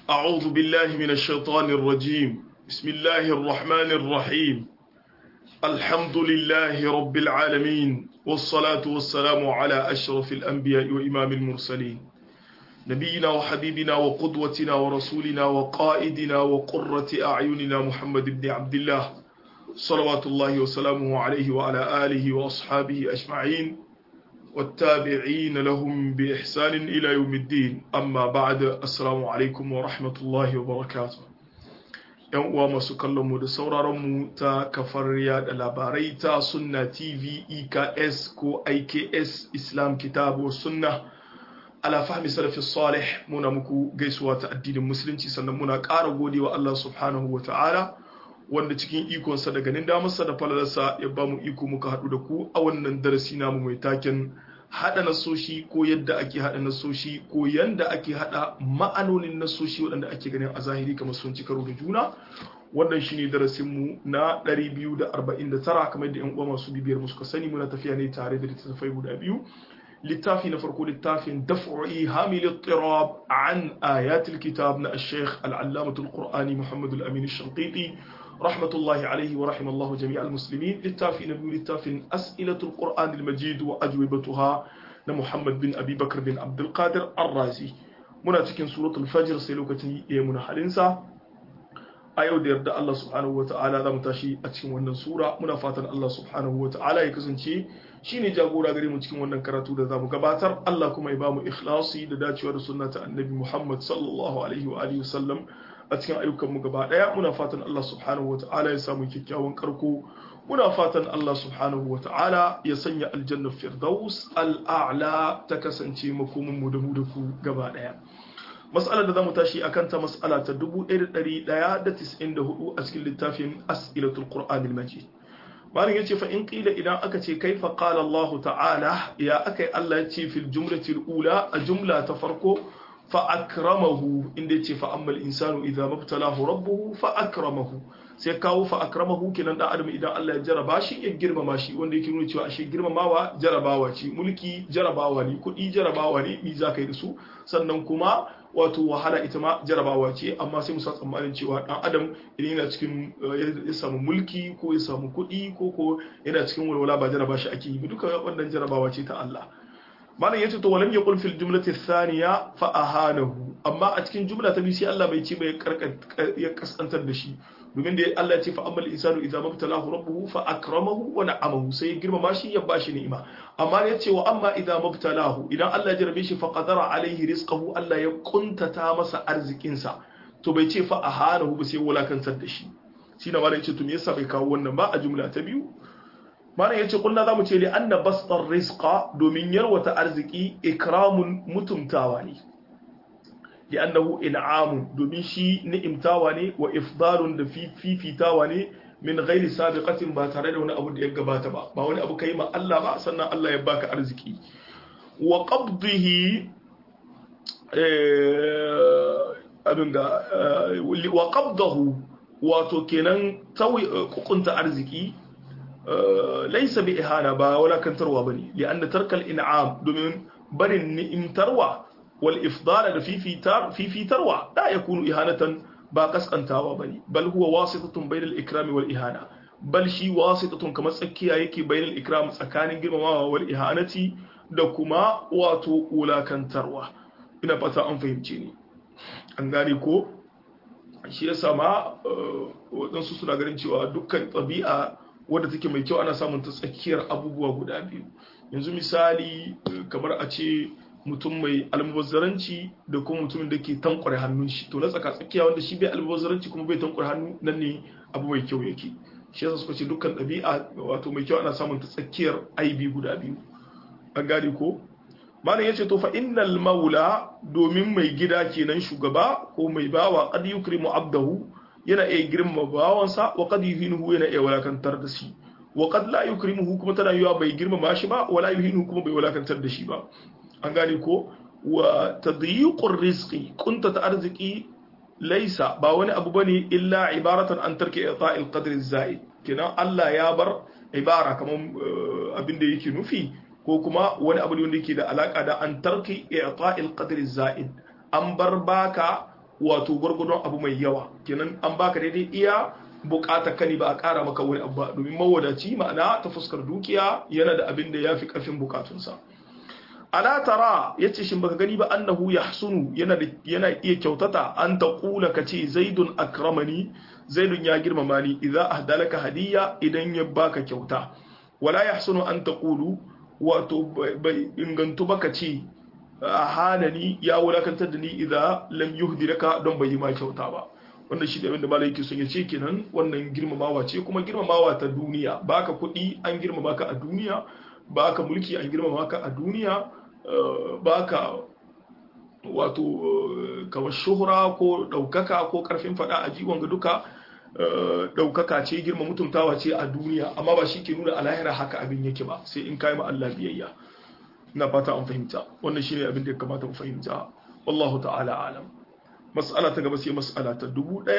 أعوذ بالله من الشيطان الرجيم بسم الله الرحمن الرحيم الحمد لله رب العالمين والصلاة والسلام على أشرف الأنبياء وإمام المرسلين نبينا وحبيبنا وقدوتنا ورسولنا وقائدنا وقرة أعيننا محمد بن عبد الله صلوات الله وسلامه عليه وعلى آله وأصحابه أجمعين والتابعين لهم بإحسان إلى يوم الدين أما بعد السلام عليكم ورحمة الله وبركاته ‘yan uwa masu kallonmu da sauraronmu ta kafar yada labarai ta sunna tv eks ko iks islam kitabu sunna ala fahmi salafi salih muna muku gaisuwa ta addinin musulunci sannan muna ƙara godewa Allah subhanahu wa ta'ala wanda cikin ikonsa da ganin damarsa da falalarsa ya ba mu iko muka haɗu da ku a wannan darasi namu mai taken haɗa nasoshi ko yadda ake haɗa nasoshi ko yadda ake haɗa ma'anonin nasoshi waɗanda ake ganin a zahiri kamar sun ci karo da juna wannan shine darasinmu na 249 kamar da 'yan uwa masu bibiyar mu suka sani muna tafiya ne tare da littattafai guda biyu littafi na farko littafin daf'i hamil ittirab an ayatul kitab na al-sheikh al-allamatul qur'ani muhammad al-amin al-shanqiti rahmatullahi alaihi wa rahimallahu jami' al-muslimin littafi na biyu littafin as'ilatul qur'an al-majid wa ajwibatuha na muhammad bin abi bakr bin abdul qadir ar-razi muna cikin suratul fajr sai lokacin ya muna halinsa a yau da yarda Allah subhanahu wata'ala za mu tashi a cikin wannan sura muna fatan Allah subhanahu wata'ala ya kasance shine jagora gare mu cikin wannan karatu da za mu gabatar Allah kuma ya ba mu ikhlasi da dacewa da sunna ta annabi Muhammad sallallahu alaihi wa alihi wasallam a cikin ayyukan mu gaba daya muna fatan Allah subhanahu wata'ala ya samu kyakkyawan karko muna fatan Allah subhanahu wata'ala ya sanya aljanna firdaus al'a'la ta kasance makomin mu da mu da ku gaba daya mas'alar da zamu tashi akan ta mas'ala ta 1194 a cikin littafin as'ilatul qur'anil majid malin yace fa in qila idan aka ce kaifa qala Allah ta'ala ya akai Allah yace fil jumlatil ula a jumla ta farko fa akramahu inda yace fa ammal insanu idza mabtalahu rabbuhu fa akramahu sai kawo fa akramahu kenan dan adam idan Allah ya jaraba shi ya girmama shi wanda yake nuna cewa ashe girmamawa jarabawa ce mulki jarabawa ne kuɗi jarabawa ne mi za ka yi da su sannan kuma wato wahala ita ma jarabawa ce amma sai musa tsammanin cewa dan adam idan yana cikin ya samu mulki ko ya samu kuɗi ko ko yana cikin walwala ba jaraba shi ake yi ba duka wannan jarabawa ce ta Allah malam yace to walam yaqul fil jumlati thaniya fa ahanahu amma a cikin jumla ta biyu sai Allah bai ce bai ya kasantar da shi domin da Allah ya ce fa amal insanu idza mabtalahu rabbuhu fa akramahu wa na'amahu sai ya girmama shi ya bashi ni'ima amma ya ce wa amma idza mabtalahu idan Allah ya jarabe shi fa qadara alaihi rizqahu Allah ya kuntata masa arzikin sa to bai ce fa ahanahu ba sai wulakantar da shi shi na malam yace to me yasa bai kawo wannan ba a jumla ta biyu malam yace kullu zamu ce li anna bastar rizqa domin yarwata arziki ikramun mutumtawa ne لأنه إنعام domin shi ni'imtawa ne wa ifdarun da fifitawa ne min ghairi sabiqatin ba tare da wani abu da ya gabata ba ba wani abu kai ma Allah ba sannan Allah ya baka arziki wa qabdihi abin ga wa qabdahu wato kenan tawi kukunta arziki laysa bi ihana ba wala kantarwa bane li anna tarkal in'am domin barin ni'imtarwa والإفضال da fifitarwa da ya kunu ihanatan ba kaskantawa bane bal huwa wasitatun bainal ikrami wal ihana bal shi wasitatun kamar tsakiya yake bainal ikram tsakanin girmamawa wal ihanati da kuma wato wulakantarwa ina fata an fahimce ni an gane ko shi yasa ma waɗansu suna ganin cewa dukkan ɗabi'a wadda take mai kyau ana samun ta tsakiyar abubuwa guda biyu yanzu misali kamar a ce mutum mai almubazzaranci da kuma mutumin da ke tankware hannun shi to na tsaka tsakiya wanda shi bai almubazzaranci kuma bai tankware hannu nan ne abu mai kyau yake shi yasa suka ce dukkan ɗabi'a wato mai kyau ana samun ta tsakiyar aibi guda biyu an gane ko malam yace to fa innal maula domin mai gida kenan shugaba ko mai bawa qad yukrimu abdahu yana iya girma bawansa wa qad yuhinuhu yana iya walakantar da shi wa qad la yukrimuhu kuma tana yiwa bai girmama shi ba wala yuhinuhu kuma bai walakantar da shi ba an gane ko wa tadyiqur rizqi kunta ta arziki laisa ba wani abu bane illa ibaratan an tarki i'ta'il qadri zaid kenan Allah ya bar ibara kaman abin da yake nufi ko kuma wani abu ne wanda yake da alaka da an tarki i'ta'il qadri zaid an bar baka wato gwargwadon abu mai yawa kenan an baka daidai iya bukatar ka ne ba a kara maka wani abu ba domin mawadaci ma'ana ta fuskar dukiya yana da abin da ya fi karfin bukatunsa ala tara yace shin baka gani ba annahu yahsunu yana yana iya kyautata an ta kula kace zaidun akramani zaidun ya girmama ni idza ahdalaka hadiya idan ya baka kyauta wala yahsunu an taqulu wato bai ingantu baka ce hanani ya wulakantar da ni idza lam yuhdilaka don bai yi ma kyauta ba wannan shi da abin da malai yake son ya ce kenan wannan girmamawa ce kuma girmamawa ta duniya baka kuɗi an girmama ka a duniya baka mulki an girmama ka a duniya baka wato kamar shuhura ko ɗaukaka ko ƙarfin faɗa a jiwon ga duka ɗaukaka ce girma mutuntawa ce a duniya amma ba shi ke nuna a lahira haka abin yake ba sai in kayi ma Allah biyayya na fata an fahimta wannan shi ne abin da ya kamata mu fahimta wallahu ta'ala alam mas'ala ta gaba sai mas'ala ta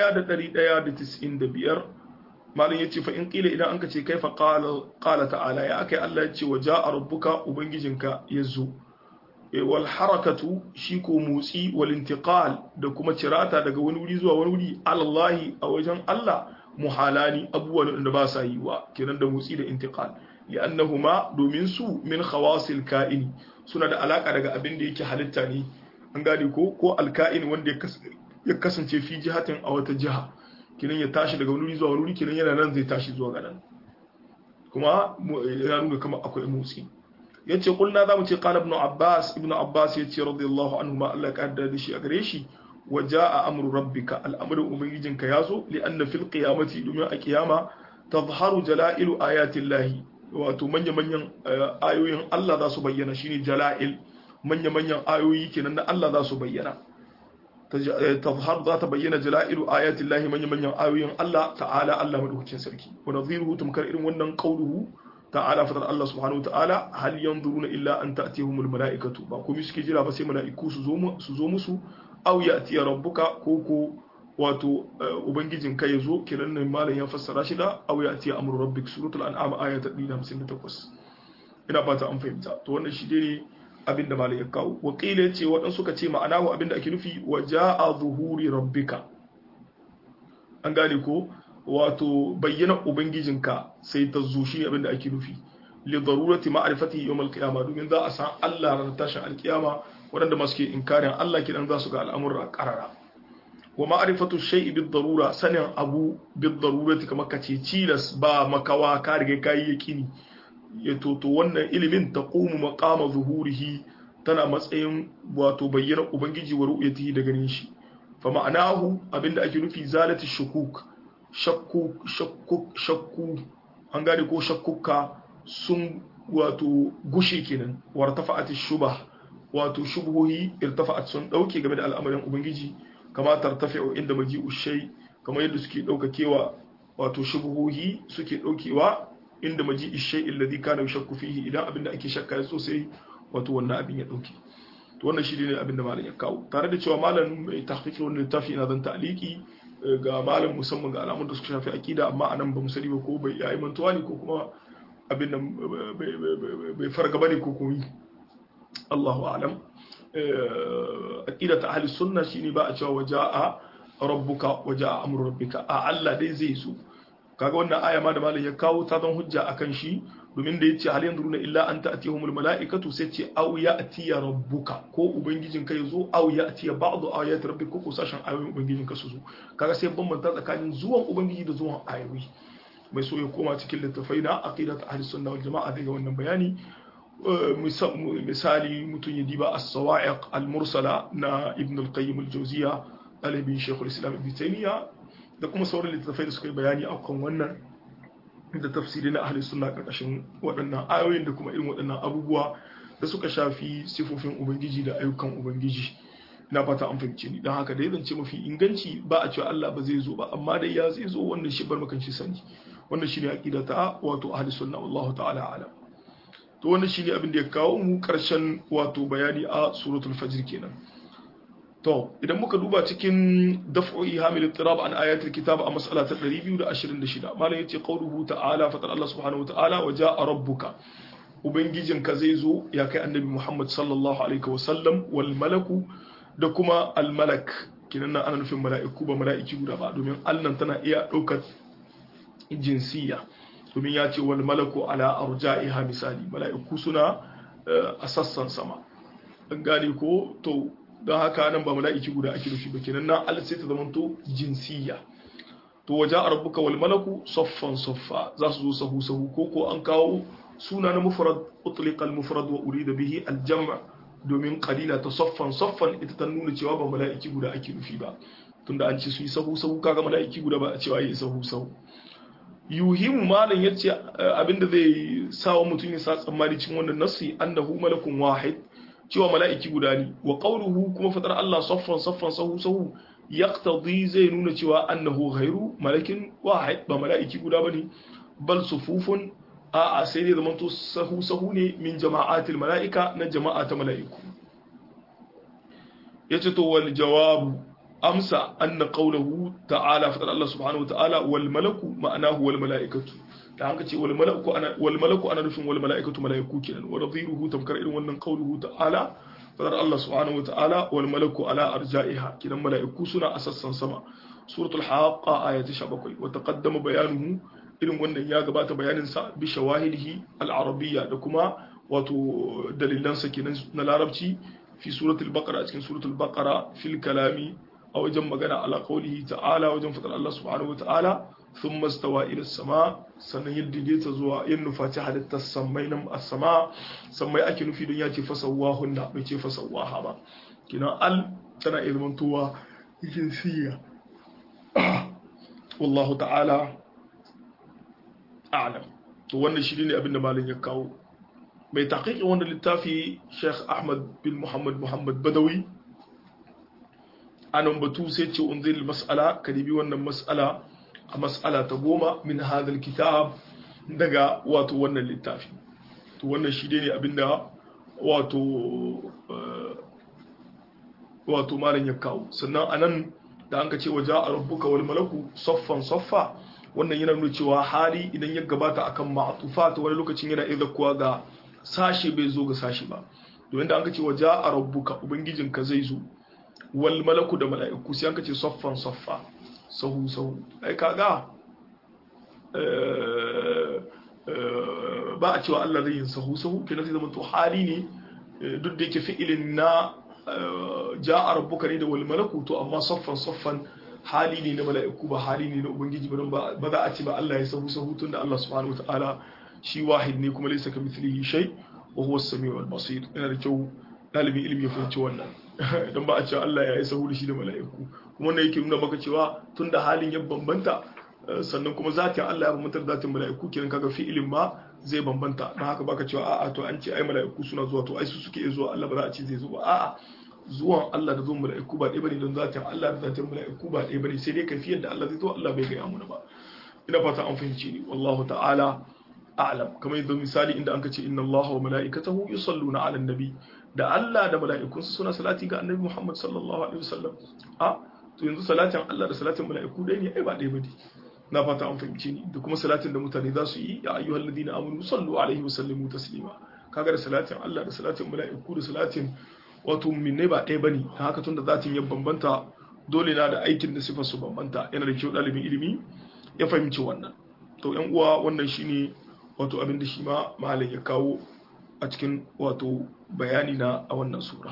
1195 malam yace fa in qila idan anka ce kaifa qala qala ta'ala ya akai Allah yace wa ja'a rabbuka ubangijinka yazo wal harakatu shi ko motsi wal intiqal da kuma cirata daga wani wuri zuwa wani wuri alallahi a wajen Allah muhalani abubuwan da ba sa yi wa kenan da motsi da intiqal li'annahuma domin su min khawasil ka'ini suna da alaka daga abin da yake halitta ne an gane ko ko alka'in wanda ya kasance fi jihatin a wata jiha kinan ya tashi daga wani zuwa wani kinan yana nan zai tashi zuwa ga nan kuma ya nuna kamar akwai motsi yace kulna zamu ce qala ibn abbas ibn abbas yace radiyallahu anhu ma Allah ka da shi a gare shi wa jaa amru rabbika al'amru ubangijinka yazo li anna fil qiyamati domin a kiyama tazharu jalailu ayati llahi wato manya manyan ayoyin Allah za su bayyana shine jalail manya manyan ayoyi kenan na Allah za su bayyana tazhar za ta bayyana jalailu ayati llahi manya manyan ayoyin Allah ta'ala Allah madaukakin sarki wa nadhiruhu tumkar irin wannan qauluhu ta'ala fadar Allah subhanahu ta'ala hal yanzuruna illa an ta'tihumul mala'ikatu ba komai suke jira ba sai mala'iku su zo su zo musu aw ya'ti rabbuka ko ko wato ubangijin ka yazo kiran nan malam ya fassara shi da aw ya'ti amru rabbik suratul an'am aya ta 158 ina fata an fahimta to wannan shi ne abin da malam ya kawo wakila yace wadan suka ce ma'ana wa abin da ake nufi wa ja'a zuhuri rabbika an gane ko wato bayyana ubangijinka sai ta zo shi abin da ake nufi li darurati ma'rifati yawm al-qiyamah domin za a san Allah ran tashin al-qiyama wadanda masu ke inkarin Allah kidan za su ga al'amura qarara wa ma'rifatu shay'i bid darura sanin abu bid darurati kamar kace cilas ba makawa ka rige kai yakini ya toto wannan ilimin taqumu maqama zuhurihi tana matsayin wato bayyana ubangiji wa ru'yatihi da ganin shi fa ma'anahu abinda ake nufi zalati shukuk shakku shakku shakku an gane ko shakkuka sun wato gushe kenan wartafa'at shubah wato shubhohi irtafa'at sun dauke game da al'amarin ubangiji kama tartafi'u inda maji'u shay kamar yadda suke daukakewa wato shubhohi suke daukewa inda maji'u shay alladhi kana yashakku fihi idan abinda ake shakka ya sosai wato wannan abin ya dauke to wannan shi ne abinda malam ya kawo tare da cewa malam mai tahqiqi wannan littafi ina zan ta'liqi ga malam musamman ga alamun da suka shafi akida amma anan ba mu sani ba ko bai yayi mantuwa ne ko kuma abin nan bai farga bane ko koyi Allahu a'lam aqida ta ahli sunna shine ba a cewa waja'a rabbuka waja'a amru rabbika a Allah dai zai zo kaga wannan aya ma da malam ya kawo ta zan hujja akan shi domin da yace hal yanzuruna illa an ta'tihumul mala'ikatu sai ce aw ya'ti rabbuka ko ubangijin ka yazo aw ya'ti ba'du ayati rabbika ko sashen ayoyin ubangijin ka su zo kaga sai bambanta tsakanin zuwan ubangiji da zuwan ayoyi mai so ya koma cikin littafai na aqidat ahli sunna wal jama'a daga wannan bayani misali mutum ya diba as-sawa'iq al-mursala na ibn al-qayyim al-jawziya ɗalibin shekul islam ibn taymiya da kuma sauran littattafai da suka yi bayani a kan wannan da tafsiri na ahli sunna karkashin waɗannan ayoyin da kuma irin waɗannan abubuwa da suka shafi sifofin ubangiji da ayyukan ubangiji na fata an fahimce ni don haka dai zance mafi inganci ba a cewa Allah ba zai zo ba amma dai ya zai zo wannan shi bar makan shi sani wannan shine aqida ta wato ahli sunna wallahu ta'ala alam to wannan shine abin da ya kawo mu karshen wato bayani a suratul fajr kenan to idan muka duba cikin daf'o'i hamil ittirab an ayatul kitab a mas'ala ta 226 malam yace qauluhu ta'ala fatar Allah subhanahu wa ta'ala wa ja'a rabbuka ubangijinka zai zo ya kai annabi Muhammad sallallahu alaihi wa sallam wal malaku da kuma al malak kinan nan ana nufin mala'iku ba mala'iki guda ba domin allan tana iya ɗaukar jinsiya domin ya ce wal malaku ala arja'iha misali mala'iku suna a sassan sama an gane ko to don haka nan ba mala'iki guda ake nufi ba kenan nan al sai ta zamanto jinsiya to waje a rabbuka wal malaku soffan soffa za su zo sahu sahu ko ko an kawo suna na mufrad utliqa al mufrad wa urida bihi al jam' domin qalila ta soffan soffan ita ta nuna cewa ba mala'iki guda ake nufi ba tunda an ce su yi sahu sahu kaga mala'iki guda ba a cewa yi sahu sahu yuhimu malam yace abinda zai sawa mutum ya sa tsammani cikin wannan nasi annahu malakun wahid cewa mala'iki guda ne wa qawluhu kuma fatar Allah saffan saffan sahu sahu yaqtadi zai nuna cewa annahu ghairu malakin wahid ba mala'iki guda bane bal sufufun a a sai dai zaman to sahu sahu ne min jama'atil mala'ika na jama'a ta mala'iku yace to wal jawabu amsa anna qawluhu ta'ala fatar Allah subhanahu wa ta'ala wal malaku ma'anahu wal mala'ikatu da haka ce wal malaku ana wal malaku ana nufin wal mala'ikatu mala'iku kenan wa nadhiruhu tamkar irin wannan qawluhu ta'ala fadar Allah subhanahu wata'ala wal malaku ala arja'iha kidan mala'iku suna a sassan sama suratul haqqa aya ta 17 wa taqaddama bayanuhu irin wannan ya gabata bayanin sa bi shawahidihi al arabiyya da kuma wato dalilan sa kenan na larabci fi suratul baqara cikin suratul baqara fil kalami a wajen magana ala qawlihi ta'ala wajen fadar Allah subhanahu wata'ala ثم استوى إلى السماء sannan yadda dai ta zuwa yin nufaci halittar sammai nan a sama sammai ake nufi don ya ce fasawa hunna bai ce fasawa ha ba kinan al tana ilmantowa jinsiya wallahu ta'ala a'lam to wannan shi ne abin da malin ya kawo mai taƙiƙin wannan littafi Sheikh Ahmad bin Muhammad Muhammad Badawi anan batu sai ce unzil mas'ala kadibi wannan mas'ala a mas'ala ta goma min hadal kitab daga wato wannan littafi to wannan shi ne abinda wato wato malam ya kawo sannan anan da an ka ce waje a rabbuka wal malaku saffan saffa wannan yana nuna cewa hali idan ya gabata akan ma'atufa ta wani lokacin yana iya kuwa ga sashe bai zo ga sashe ba domin da an ka ce waje a rabbuka ubangijinka zai zo wal malaku da mala'iku sai an ka ce saffan saffa sahu sahu ai kaga ba a cewa Allah zai yin sahu sahu kenan sai zama to hali ne duk da yake fi'ilin na ja'a rabbuka ne da wal malaku to amma saffan saffan hali ne na mala'iku ba hali ne na ubangiji ba ba za a ce ba Allah ya sahu sahu tunda Allah subhanahu wataala shi wahid ne kuma laysa kamithlihi shay wa huwa as-sami'ul basir yana da kyau dalibin ilimi ya fahimci wannan dan ba a cewa Allah ya yi sahu da shi da mala'iku kuma wannan yake nuna maka cewa tunda halin ya bambanta sannan kuma zatin Allah ya bambanta da zatin mala'iku kenan kaga fi'ilin ma zai bambanta don haka baka cewa a'a to an ce ai mala'iku suna zuwa to ai su suke zuwa Allah ba za a ce zai zo ba a'a zuwan Allah da zuwan mala'iku ba ɗaya bane don zatin Allah da zatin mala'iku ba ɗaya bane sai dai kafiyar da Allah zai zo Allah bai gaya mana ba ina fata an fahimci ni wallahu ta'ala a'lam kamar yadda misali inda an ce inna Allah wa mala'ikatahu yusalluna 'alan nabi da Allah da mala'ikunsa suna salati ga annabi Muhammad sallallahu alaihi wasallam a to yanzu salatin Allah da salatin mala'iku dai ne ai ba ɗaya bane na fata an fahimci ni da kuma salatin da mutane za su yi ya ayyuhal ladina amanu sallu alaihi wa sallimu taslima kaga da salatin Allah da salatin mala'iku da salatin wato minne ba ɗaya bane ta haka tunda zatin ya bambanta dole na da aikin da sifar su bambanta yana da kyau ɗalibin ilimi ya fahimci wannan to yan uwa wannan shine wato abin da shi ma malam ya kawo a cikin wato bayani na a wannan sura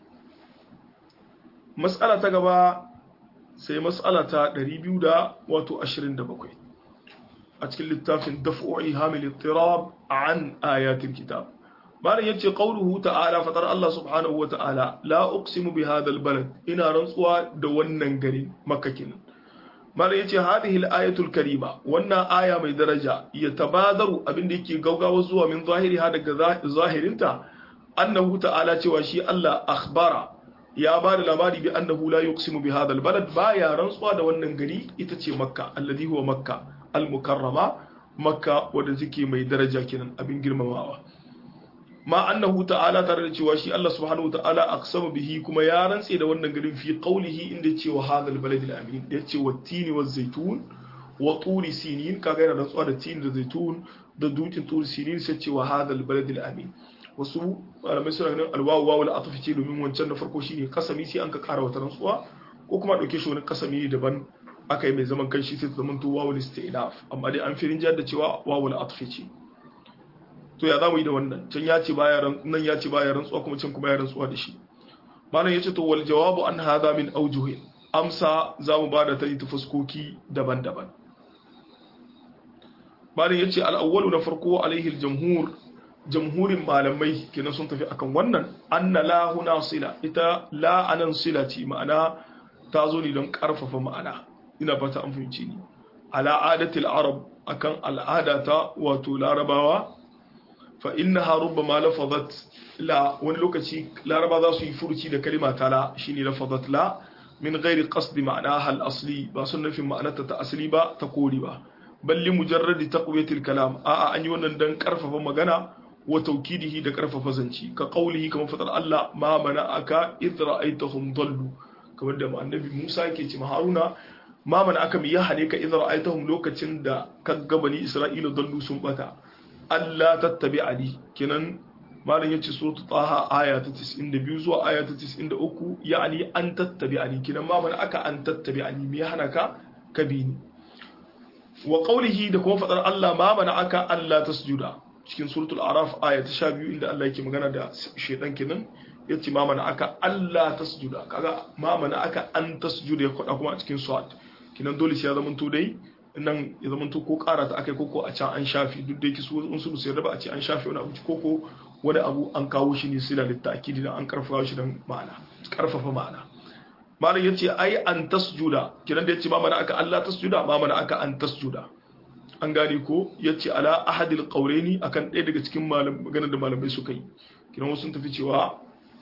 mas'ala ta gaba sai mas'ala ta 227 a cikin littafin daf'u'i hamil ittirab an ayatil kitab malam yace qauluhu ta'ala fatar Allah subhanahu wa ta'ala la uqsimu bi hadha albalad ina rantsuwa da wannan garin makka kenan malam yace hadhihi alayatul karima wannan aya mai daraja ya tabadaru abinda yake gaugawa zuwa min zahiriha daga zahirinta annahu ta'ala cewa shi Allah akhbara ya ba da labari bi annahu la yuqsimu bi hadha albalad baya rantsuwa da wannan gari ita ce makka alladhi huwa makka almukarrama makka wanda take mai daraja kenan abin girmamawa ma annahu ta'ala tare da cewa shi Allah subhanahu wa ta'ala aqsama bihi kuma ya rantse da wannan garin fi qawlihi inda ce wa hadha albalad alamin da yace wa tini wa zaitun wa turi sinin kaga yana rantsuwa da tini da zaitun da dukin turi sinin sai ce wa hadha albalad alamin wasu malamai suna ganin alwawu wawu la atfi ce domin wancan na farko shine kasami sai an ka kara wata rantsuwa ko kuma dauke shi wani kasami daban aka yi mai zaman kanshi sai ta zama to wawul istinaf amma dai an firin jihar da cewa wawul atfi ce to ya zamu yi da wannan can ya ce baya nan ya ce baya rantsuwa kuma can kuma ya rantsuwa da shi malam yace to wal jawabu an hadha min awjuhin amsa zamu bada ta ta fuskoki daban-daban malam yace al awwalu na farko alaihi al jamhur jamhurin malamai kenan sun tafi akan wannan anna la huna sila ita la anan silati ma'ana ta zo ne don karfafa ma'ana ina fata an fahimci ni ala adatil arab akan al'ada ta wato larabawa fa innaha rubbama lafazat la wani lokaci laraba za su yi furuci da kalima ta la shine lafazat la min ghairi qasdi ma'anaha al-asli ba sun nufin ma'anarta ta asali ba ta kori ba balli mujarradi taqwiyatil kalam a'a an yi wannan dan karfafa magana wa tawkidihi da karfafa zanci ka qaulihi kamar fadar Allah ma mana'aka idh ra'aytahum dallu kamar da annabi Musa yake ce Haruna ma mana'aka mi ya hane ka idh ra'aytahum lokacin da ka ga bani Isra'ila dallu sun bata Allah tattabi ali kenan malam yace suratu taha aya ta 92 zuwa aya ta 93 yani an tattabi ali kenan ma mana'aka an tattabi ali mi ya hana ka ka bi ni wa qawlihi da kuma fadar Allah ma mana'aka Allah tasjuda cikin suratul araf aya ta 12 inda Allah yake magana da shedan kenan yace ma mana aka Allah tasjuda kaga ma mana aka an tasjuda ya kwada kuma a cikin suwat kinan dole sai ya zama to dai nan ya zama to ko ƙara ta akai koko a can an shafi duk da yake su in su sai raba a ce an shafi wani abu koko wani abu an kawo shi ne sila litta'kidi dan an karfafa shi dan ma'ana karfafa ma'ana malam yace ai an tasjuda kinan da yace ma mana aka Allah tasjuda ma mana aka an tasjuda an gane ko yace ala ahadil qawlaini akan ɗaya daga cikin malam maganar da malamai suka yi kinan wasu sun tafi cewa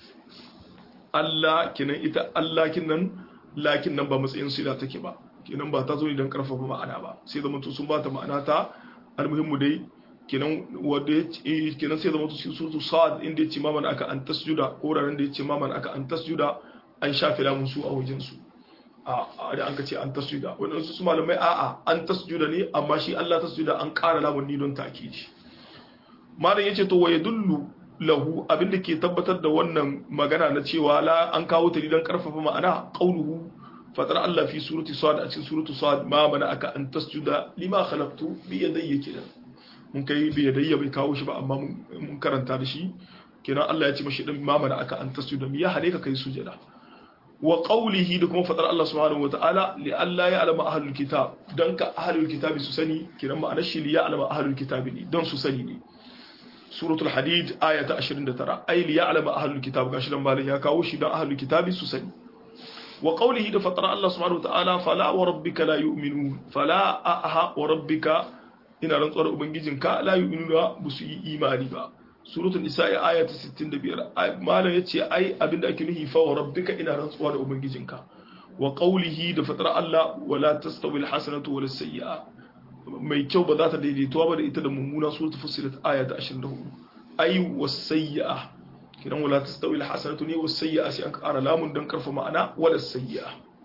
Allah kinan ita Allah kinan lakin nan ba matsayin sila take ba kinan ba ta zo ne don karfafa ma'ana ba sai zama to sun bata ma'ana ta almuhimmu dai kinan wanda kinan sai zama to cikin suratu sa'ad inda yace ma man aka an tasjuda ko ranar da yace ma man aka an tasjuda an shafe lamun su a wajen su a da an ka ce an tasjuda wannan su malamai a'a an tasjuda ne amma shi Allah tasjuda an ƙara lamun ni don takiji malam yace to wa yadullu lahu abinda ke tabbatar da wannan magana na cewa la an kawo ta don karfafa ma'ana qauluhu fatar Allah fi surati sad a cikin suratu sad ma mana aka an tasjuda lima khalaqtu bi yadayya kenan mun kai bi yadayya bai kawo shi ba amma mun karanta da shi kenan Allah ya ce mashi dan ma mana aka an tasjuda mi ya hade ka kai sujada wa qawlihi da kuma fatar Allah subhanahu wa ta'ala li alla ya'lama ahlul kitab dan ka ahlul kitabi su sani kenan ma'anar shi li ya'lama ahlul kitabi ne dan su sani ne suratul hadid aya ta 29 ay li ya'lama ahlul kitab gashi dan malin ya kawo shi dan ahlul kitabi su sani wa qawlihi da fatara Allah subhanahu wataala fala wa rabbika la yu'minun fala aha wa rabbika ina rantsuwar ubangijinka la yu'minuna ba su yi imani ba suratul nisa'i aya ta 65 malam yace ai abinda ake nufi fa wa rabbika ina rantsuwa da ubangijinka wa qawlihi da fatara Allah wala tastawi alhasanatu wala sayyi'a mai kyau ba za ta daidaituwa ba da ita da mummuna suratul fussilat aya ta 24 ai wasayya kidan wala tastawi alhasanatu ne wasayya sai an ƙara lamun dan karfa ma'ana wala sayya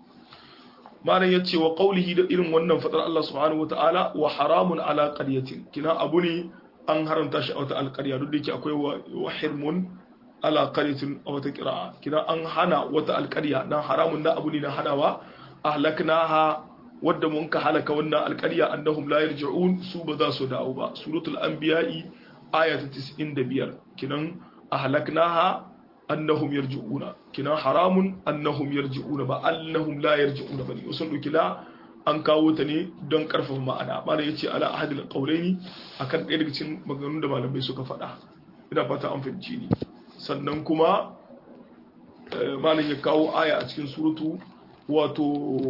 malam yace wa qawlihi da irin wannan fadar Allah subhanahu wataala wa haramun ala qaryatin kina abu ne an haramta shi a wata alƙarya duk da yake akwai wa hirmun ala qaryatin a wata qira'a kina an hana wata alƙarya nan haramun na abu ne na hanawa ahlaknaha wadda mun ka halaka wannan alƙarya annahum la yarji'un su ba za su dawo ba suratul anbiya'i aya ta 95 kinan ahlaknaha annahum yarji'una kinan haramun annahum yarji'una ba annahum la yarji'una bane usul dukila an kawo ta ne don karfafa ma'ana malai yace ala ahadil qawlaini akan ɗaya daga cikin maganganun da malamai suka faɗa ina fata an fahimci ni sannan kuma malam ya kawo aya a cikin suratu wato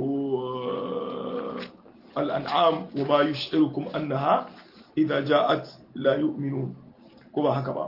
al'an'am wa ma yi shirukum annaha idan ja'at la yu'minun ko ba haka ba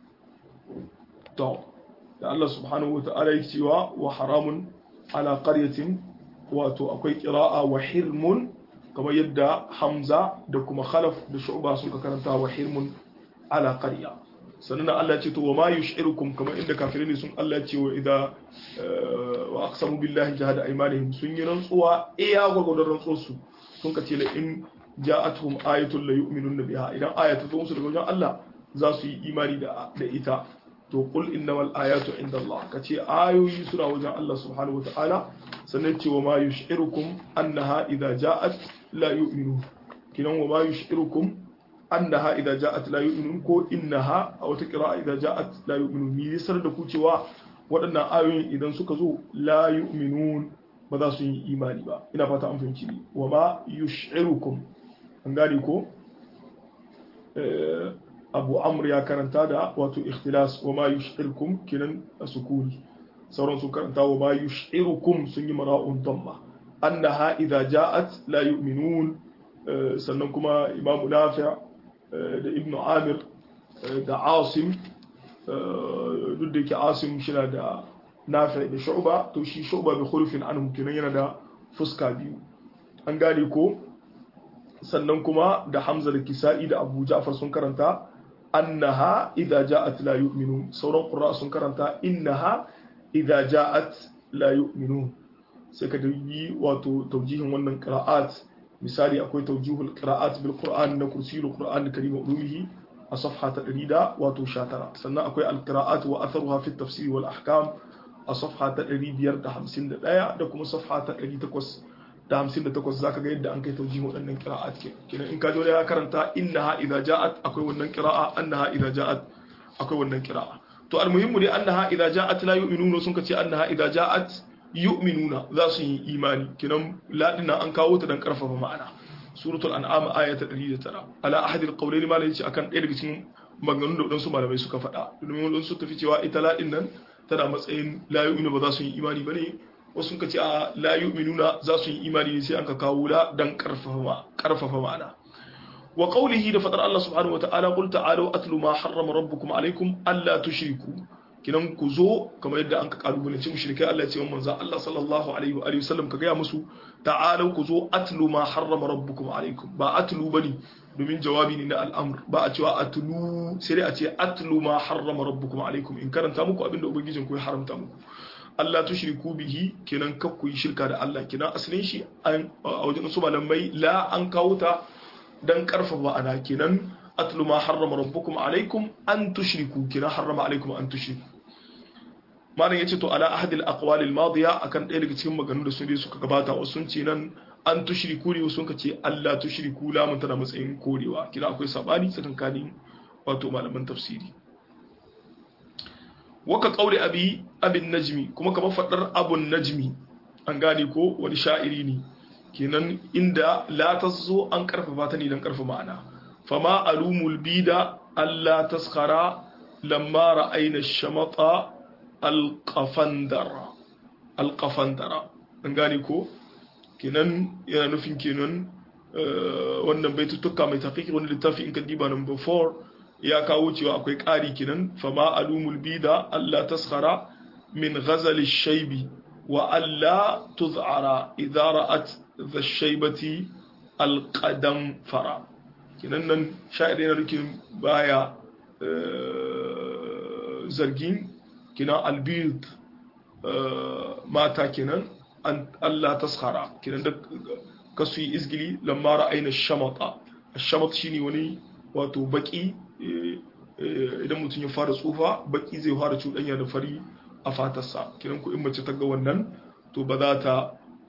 to da Allah subhanahu wa ta'ala yake cewa wa haramun ala qaryatin wato akwai qira'a wa hirmun kamar yadda Hamza da kuma Khalaf da Shu'ba suka karanta wa hirmun ala qarya sannan Allah ce to wa ma yushirukum kamar inda kafirai ne sun Allah ce wa idza wa aqsamu billahi jahada aymanihim sun yi rantsuwa iya gwagwadon rantsuwar su sun kace la in ja'atuhum ayatun la yu'minun biha idan aya ta zo musu daga wajen Allah za su yi imani da da ita to qul innamal ayatu inda Allah kace ayoyi suna wajen Allah subhanahu wataala sannan ce wa ma yush'irukum annaha idza ja'at la yu'minu kinan wa ma yush'irukum annaha idza ja'at la yu'minun ko innaha a wata qira'a idza ja'at la yu'minun ni yasar da ku cewa waɗannan ayoyin idan suka zo la yu'minun ba za su yi imani ba ina fata an fahimci ni wa ma yush'irukum an gane ko abu amr ya karanta da wato ikhtilas wa ma yush'irukum kinan sukuni sauran sun karanta wa ma yush'irukum sun yi mara'un damma annaha idza ja'at la yu'minun sannan kuma imamu nafi' da ibnu amir da asim duk da yake asim shi da nafi da shu'ba to shi shu'ba bi khulufin anhu kenan yana da fuska biyu an gane ko sannan kuma da hamza da kisa'i da abu ja'far sun karanta annaha idza ja'at la yu'minun sauran qurra sun karanta innaha idza ja'at la yu'minun sai ka yi wato taujihin wannan qira'at misali akwai taujihul qira'at bil qur'an na kursiyul qur'an karim ulumihi a safha ta 100 wato 19 sannan akwai al qira'at wa atharuha fi tafsir wal ahkam a safha ta 551 da kuma safha ta 858 zaka ga yadda an kai taujihin waɗannan qira'at ke kenan in ka ji ya karanta innaha idza ja'at akwai wannan qira'a annaha idza ja'at akwai wannan qira'a to al muhimmu dai annaha idza ja'at la yu'minuna sun ka ce annaha idza ja'at yu'minuna za su yi imani kinan ladina an kawo ta dan karfafa ma'ana suratul an'am aya ta 109 ala ahadi alqawlaini ma yace akan ɗaya daga cikin maganganun da wadansu malamai suka faɗa domin wadansu tafi cewa ita ladin nan tana matsayin la yu'minu ba za su yi imani bane wasu suka ce a la yu'minuna za su yi imani ne sai an ka kawo la dan karfafa karfafa ma'ana wa qawlihi da fadar Allah subhanahu wa ta'ala qul ta'alu atlu ma harrama rabbukum alaykum alla tushriku kinan ku zo kamar yadda an ka kalubalanci mushrikai Allah ya ce manzo Allah sallallahu alaihi wa alihi wasallam ka gaya musu ta'alu ku zo atlu ma harrama rabbukum alaikum ba atlu bane domin jawabi ne na al'amr ba a cewa atlu sai dai a ce atlu ma harrama rabbukum alaikum in karanta muku abinda ubangijin ku ya haramta muku Allah tushriku bihi kenan kar ku yi shirka da Allah kenan asalin shi a wajen su malamai la an kawo ta dan karfafa ana kenan atlu ma harrama rabbukum alaikum an tushriku kenan harrama alaikum an tushriku malam yace to ala ahadi al-aqwal al-madiya akan ɗaya daga cikin maganganu da sun dai suka gabata wasu sun ce nan an tushriku ne sun ka ce Allah tushriku lamun tana matsayin korewa kina akwai sabani tsakankanin wato malaman tafsiri waka qauli abi abin najmi kuma kamar fadar abun najmi an gane ko wani sha'iri ne kenan inda la tazo an karfafa ta ne dan karfafa ma'ana fama alumul bida Allah taskhara lamma ra'ayna ash-shamata alƙafandara alƙafandara an gane ko kenan yana nufin kenan wannan baitutuka mai tafiƙi wani littafi in ka diba number 4 ya kawo cewa akwai ƙari kenan fama alumul bida Allah taskhara min ghazali shaibi wa Allah tuz'ara idza ra'at dha shaibati alqadam fara kenan nan sha'ir yana nufin baya zargin kinan albid mata kinan Allah taskhara kinan da kasu yi izgili lamma ra'ayna shamata shamat shine wani wato baki idan mutum ya fara tsufa baki zai fara cuɗanya da fari a fatarsa kinan ku in mace ta ga wannan to ba za ta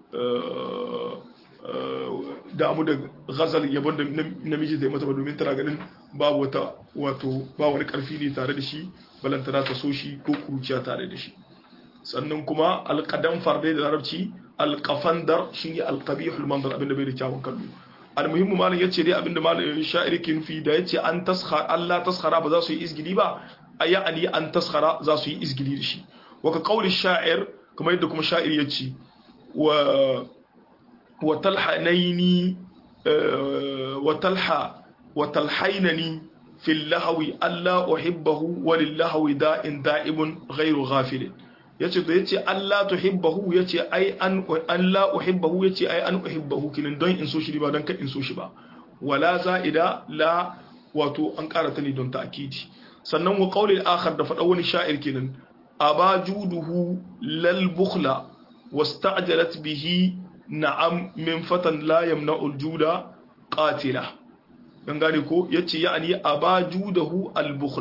damu da ghazal yabon da namiji zai mata ba domin tana ganin babu wata wato ba wani karfi ne tare da shi balantana ta so shi ko kuruciya tare da shi sannan kuma alƙadan farde da larabci alƙafandar shi ne alƙabihul mandar abinda bai da kyawun kallo almuhimmu malam yace dai abinda malam sha'iri ke nufi da yace an taskhara Allah taskhara ba za su yi izgili ba aya ali an taskhara za su yi izgili da shi wa ka qauli sha'ir kamar yadda kuma sha'ir yace wa wa talhanaini wa talha wa talhainani fil lahwi alla uhibbahu walil lahwi da'in da'ibun ghairu ghafilin yace da yace Allah tuhibbahu yace ai an Allah uhibbahu yace ai an uhibbahu kinan don in so shi ba don ka in so shi ba wala za'ida la wato an karata ne don ta'kidi sannan wa qawli al-akhar da fada wani sha'ir kinan abajuduhu lal bukhla wasta'jalat bihi na'am min fatan la yamna'u al-juda qatila dan gane ko yace ya'ani abajudahu al-bukhla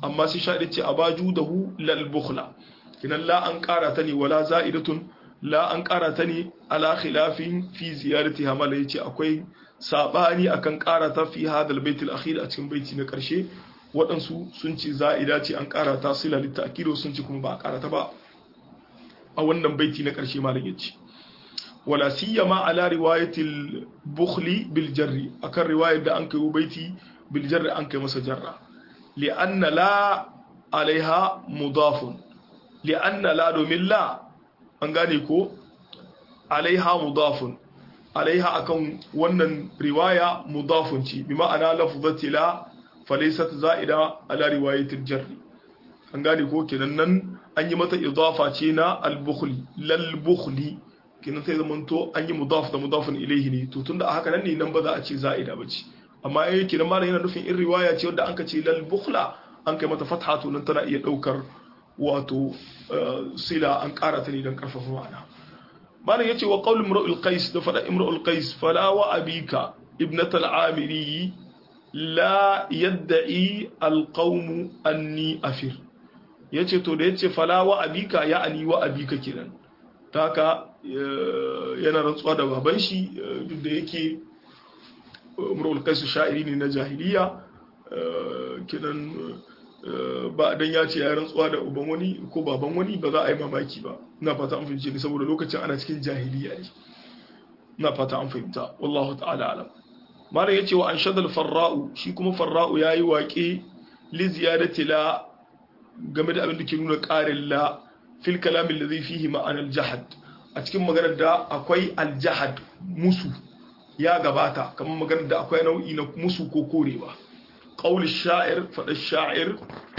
amma sai sha'ir ce abaju dahu lal bukhla kinan la an ƙara ta ne wala za'idatun la an ƙara ta ne ala khilafin fi ziyarati hamala yace akwai sabani akan ƙara ta fi hadal baitul akhir a cikin baiti na ƙarshe waɗansu sun ce za'ida ce an ƙara ta sila littakido sun ce kuma ba a ƙara ta ba a wannan baiti na ƙarshe malam yace wala siyama ala riwayatil bukhli bil jarri akan riwayar da an kai baiti bil jarri an kai masa jarra li anna la alaiha mudafun li anna la domin la an gane ko alaiha mudafun alaiha akan wannan riwaya mudafun ce bi ma'ana lafzati la falaysat za'ida ala riwayatil jarri an gane ko kenan nan an yi mata idafa ce na al-bukhli lal bukhli kenan sai zaman to an yi mudaf da mudafun ilayhi ne to tunda a haka nan ne nan ba za a ce za'ida ba ce amma eh kenan malam yana nufin in riwaya ce wanda an ka ce lal bukhla an kai mata fatha to nan tana iya daukar wato sila an kara ta ne don karfafa ma'ana malam yace wa qaul imra'ul qais da fada imra'ul qais fala wa abika ibnat al-amiri la yadda'i al-qawm anni afir yace to da yace fala wa abika ya'ani wa abika kenan ta haka yana rantsuwa da baban shi duk da yake imra'ul qais sha'iri ne na jahiliya kenan ba dan ya ce ya rantsuwa da uban wani ko baban wani ba za a yi mamaki ba ina fata an fahimce ni saboda lokacin ana cikin jahiliya ne ina fata an fahimta wallahu ta'ala alam malam yace wa anshadal farra'u shi kuma farra'u yayi waƙe li ziyadati la game da abin da ke nuna ƙarin la fil kalam alladhi fihi ma'ana al-jahad a cikin maganar da akwai al-jahad musu ya gabata kamar maganar da akwai nau'i na musu ko korewa قول الشاعر فالشاعر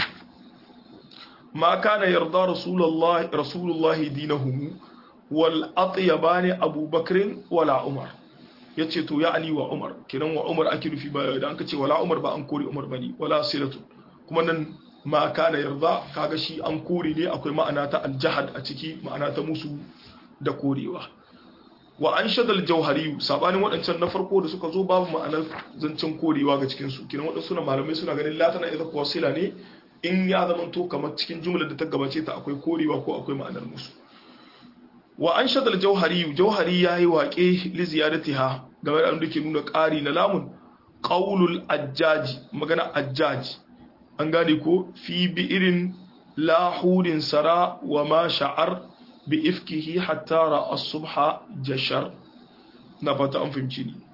ما كان يرضى رسول الله رسول الله دينهم والأطيبان أبو بكر ولا عمر yace to ya'ani wa Umar kiran wa Umar ake nufi ba da an kace wala Umar ba an kore Umar bane wala silatu kuma nan ma kana yarda kaga shi an kore ne akwai ma'ana ta aljahad a ciki ma'ana ta musu da korewa wa an shadal jauhari sabanin waɗancan na farko da suka zo babu ma'anar zancen korewa ga cikinsu kinan waɗansu na malamai suna ganin latana idan kuwa sila ne in ya zama to kamar cikin jumlar da ta gabace ta akwai korewa ko akwai ma'anar musu wa an shadal jauhari jauhari ya yi waƙe li ziyadatiha game da da ke nuna ƙari na lamun qaulul ajjaji magana ajjaji an gane ko fi bi irin lahudin sara wa ma sha'ar bi ifkihi hatta ra'a subha jashar na fata an fahimci ni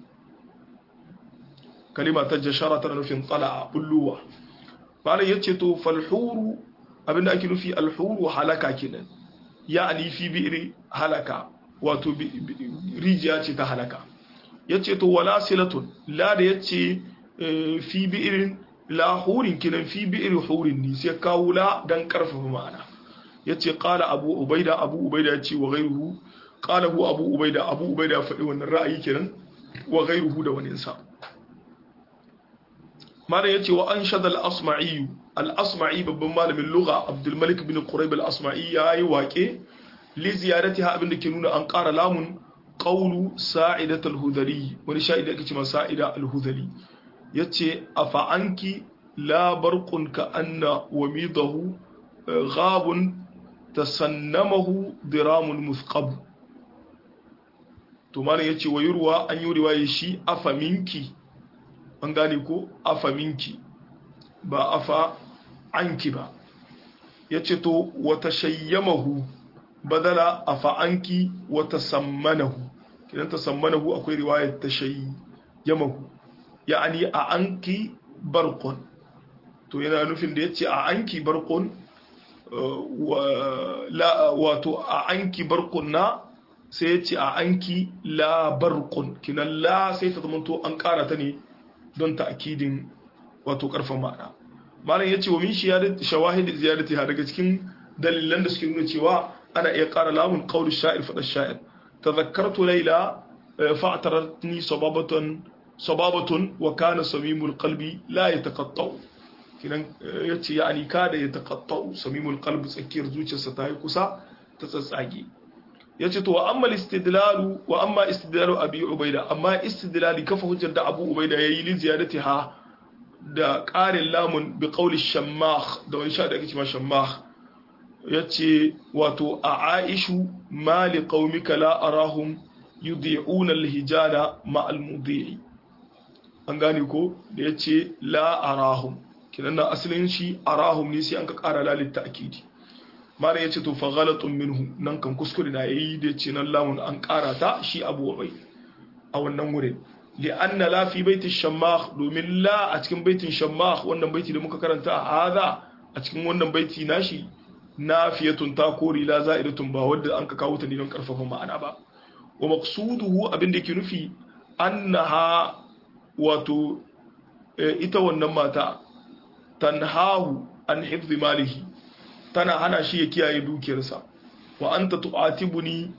kalima ta jashara tana nufin tsala'a bulluwa malam yace to falhuru abinda ake nufi alhuru halaka kenan ya'ani fi bi'ri halaka wato rijiya ce ta halaka yace to wala silatun la da yace fi bi'rin la hurin kenan fi bi'ri hurin ni sai kawo la dan karfafa ma'ana yace qala abu ubaida abu ubaida yace wa ghayruhu qala hu abu ubaida abu ubaida ya faɗi wannan ra'ayi kenan wa ghayruhu da wani sa mala yace wa anshada al-asma'i al-asma'i babban malamin lugha abdul malik bin quraib al-asma'i yayi waƙe li ziyaratiha abinda ke nuna an ƙara lamun qawlu sa'idat al-hudali wani sha'ida ake cewa sa'ida al-hudali yace afa anki la barqun ka anna wamidahu ghabun tasannamahu diramun muthqab to malam yace wa yurwa an yi riwaye shi afa minki an gane ko afa minki ba afa anki ba yace to wa tashayyamahu badala afa anki wa tasammanahu kidan tasammanahu akwai riwayar tashayyamahu ya'ani a anki barqun to yana nufin da yace a anki barqun wato a anki barkun na sai ya ce a anki la barkun kinan la sai ta zamanto an kara ta ne don ta akidin wato karfin ma'ana malam ya ce wa min shawahid ziyarati ha daga cikin dalilan da suke nuna cewa ana iya kara lamun qawl sha'ir fa sha'ir tadhakkartu layla fa'taratni sababatun sababatun wa kana samimul qalbi la yataqatta'u kinan ya ce ya ani kada ya taƙattau samimul qalbi tsakiyar zuciyarsa ta yi kusa ta tsatsage ya ce to wa amma istidlalu wa amma istidlalu abi ubaida amma istidlali kafa hujjar da abu ubaida yayi li ziyadati ha da ƙarin lamun bi qawli shammah da wani sha da ake cewa shammah yace wato a aishu mali qaumika la arahum yudhi'una al-hijala ma al-mudhi'i an gane ko da yace la arahum kinan na asalin shi arahum ne sai an ka ƙara lalin ta'kidi mara yace to fa ghalatun minhu nan kan kuskure na yayi da yace nan lamun an ƙara ta shi abu bai a wannan wurin li'anna la fi baiti shammah domin la a cikin baitin shammah wannan baiti da muka karanta a hada a cikin wannan baiti nashi nafiyatun ta kori la za'idatun ba wadda an ka kawo ta ne don karfafa ma'ana ba wa maqsuduhu abin da yake nufi annaha wato ita wannan mata tanhahu an hifzi malihi tana hana shi ya kiyaye dukiyarsa wa anta tu'atibuni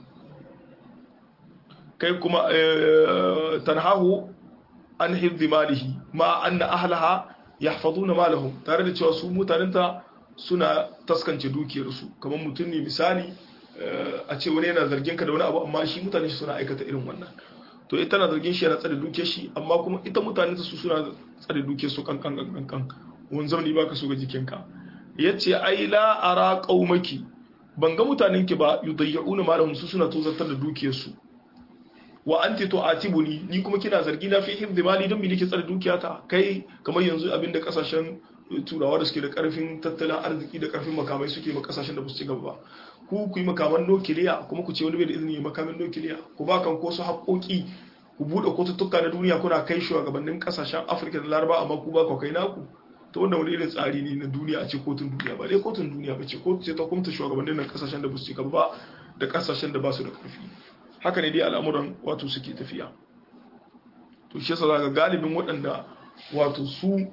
kai kuma tanhahu an hifzi malihi ma anna ahlaha yahfazuna malahum tare da cewa su mutanenta suna taskance dukiyarsu kamar mutum ne misali a ce wani yana zargin ka da wani abu amma shi mutane shi suna aikata irin wannan to ita na zargin shi yana tsare dukiyar shi amma kuma ita mutane su suna tsare dukiyar su kan kan kan kan wani zamani baka so ga jikinka yace ai la ara qaumaki ban ga mutanen ki ba yudayyuna malahum su suna tozartar da dukiyar su wa anti tu'atibuni ni kuma kina zargi na fi hifdhi mali don me nake tsare dukiyata kai kamar yanzu abinda kasashen turawa da suke da karfin tattalin arziki da karfin makamai suke ma kasashen da ba su ci gaba ba ku ku yi makaman nukiliya kuma ku ce wani bai da izini makamin nukiliya ku ba kan ko su haƙoƙi ku buɗe kotuttuka na duniya kuna kai shugabannin kasashen afirka da laraba amma ku ba ku kai naku ta wanda wani irin tsari ne na duniya a ce kotun duniya ba dai kotun duniya ba ce kotu ce ta kumta shugabannin nan kasashen da ba su ci gaba ba da kasashen da ba su da karfi haka ne dai al'amuran wato suke tafiya to shi yasa zaka galibin waɗanda wato su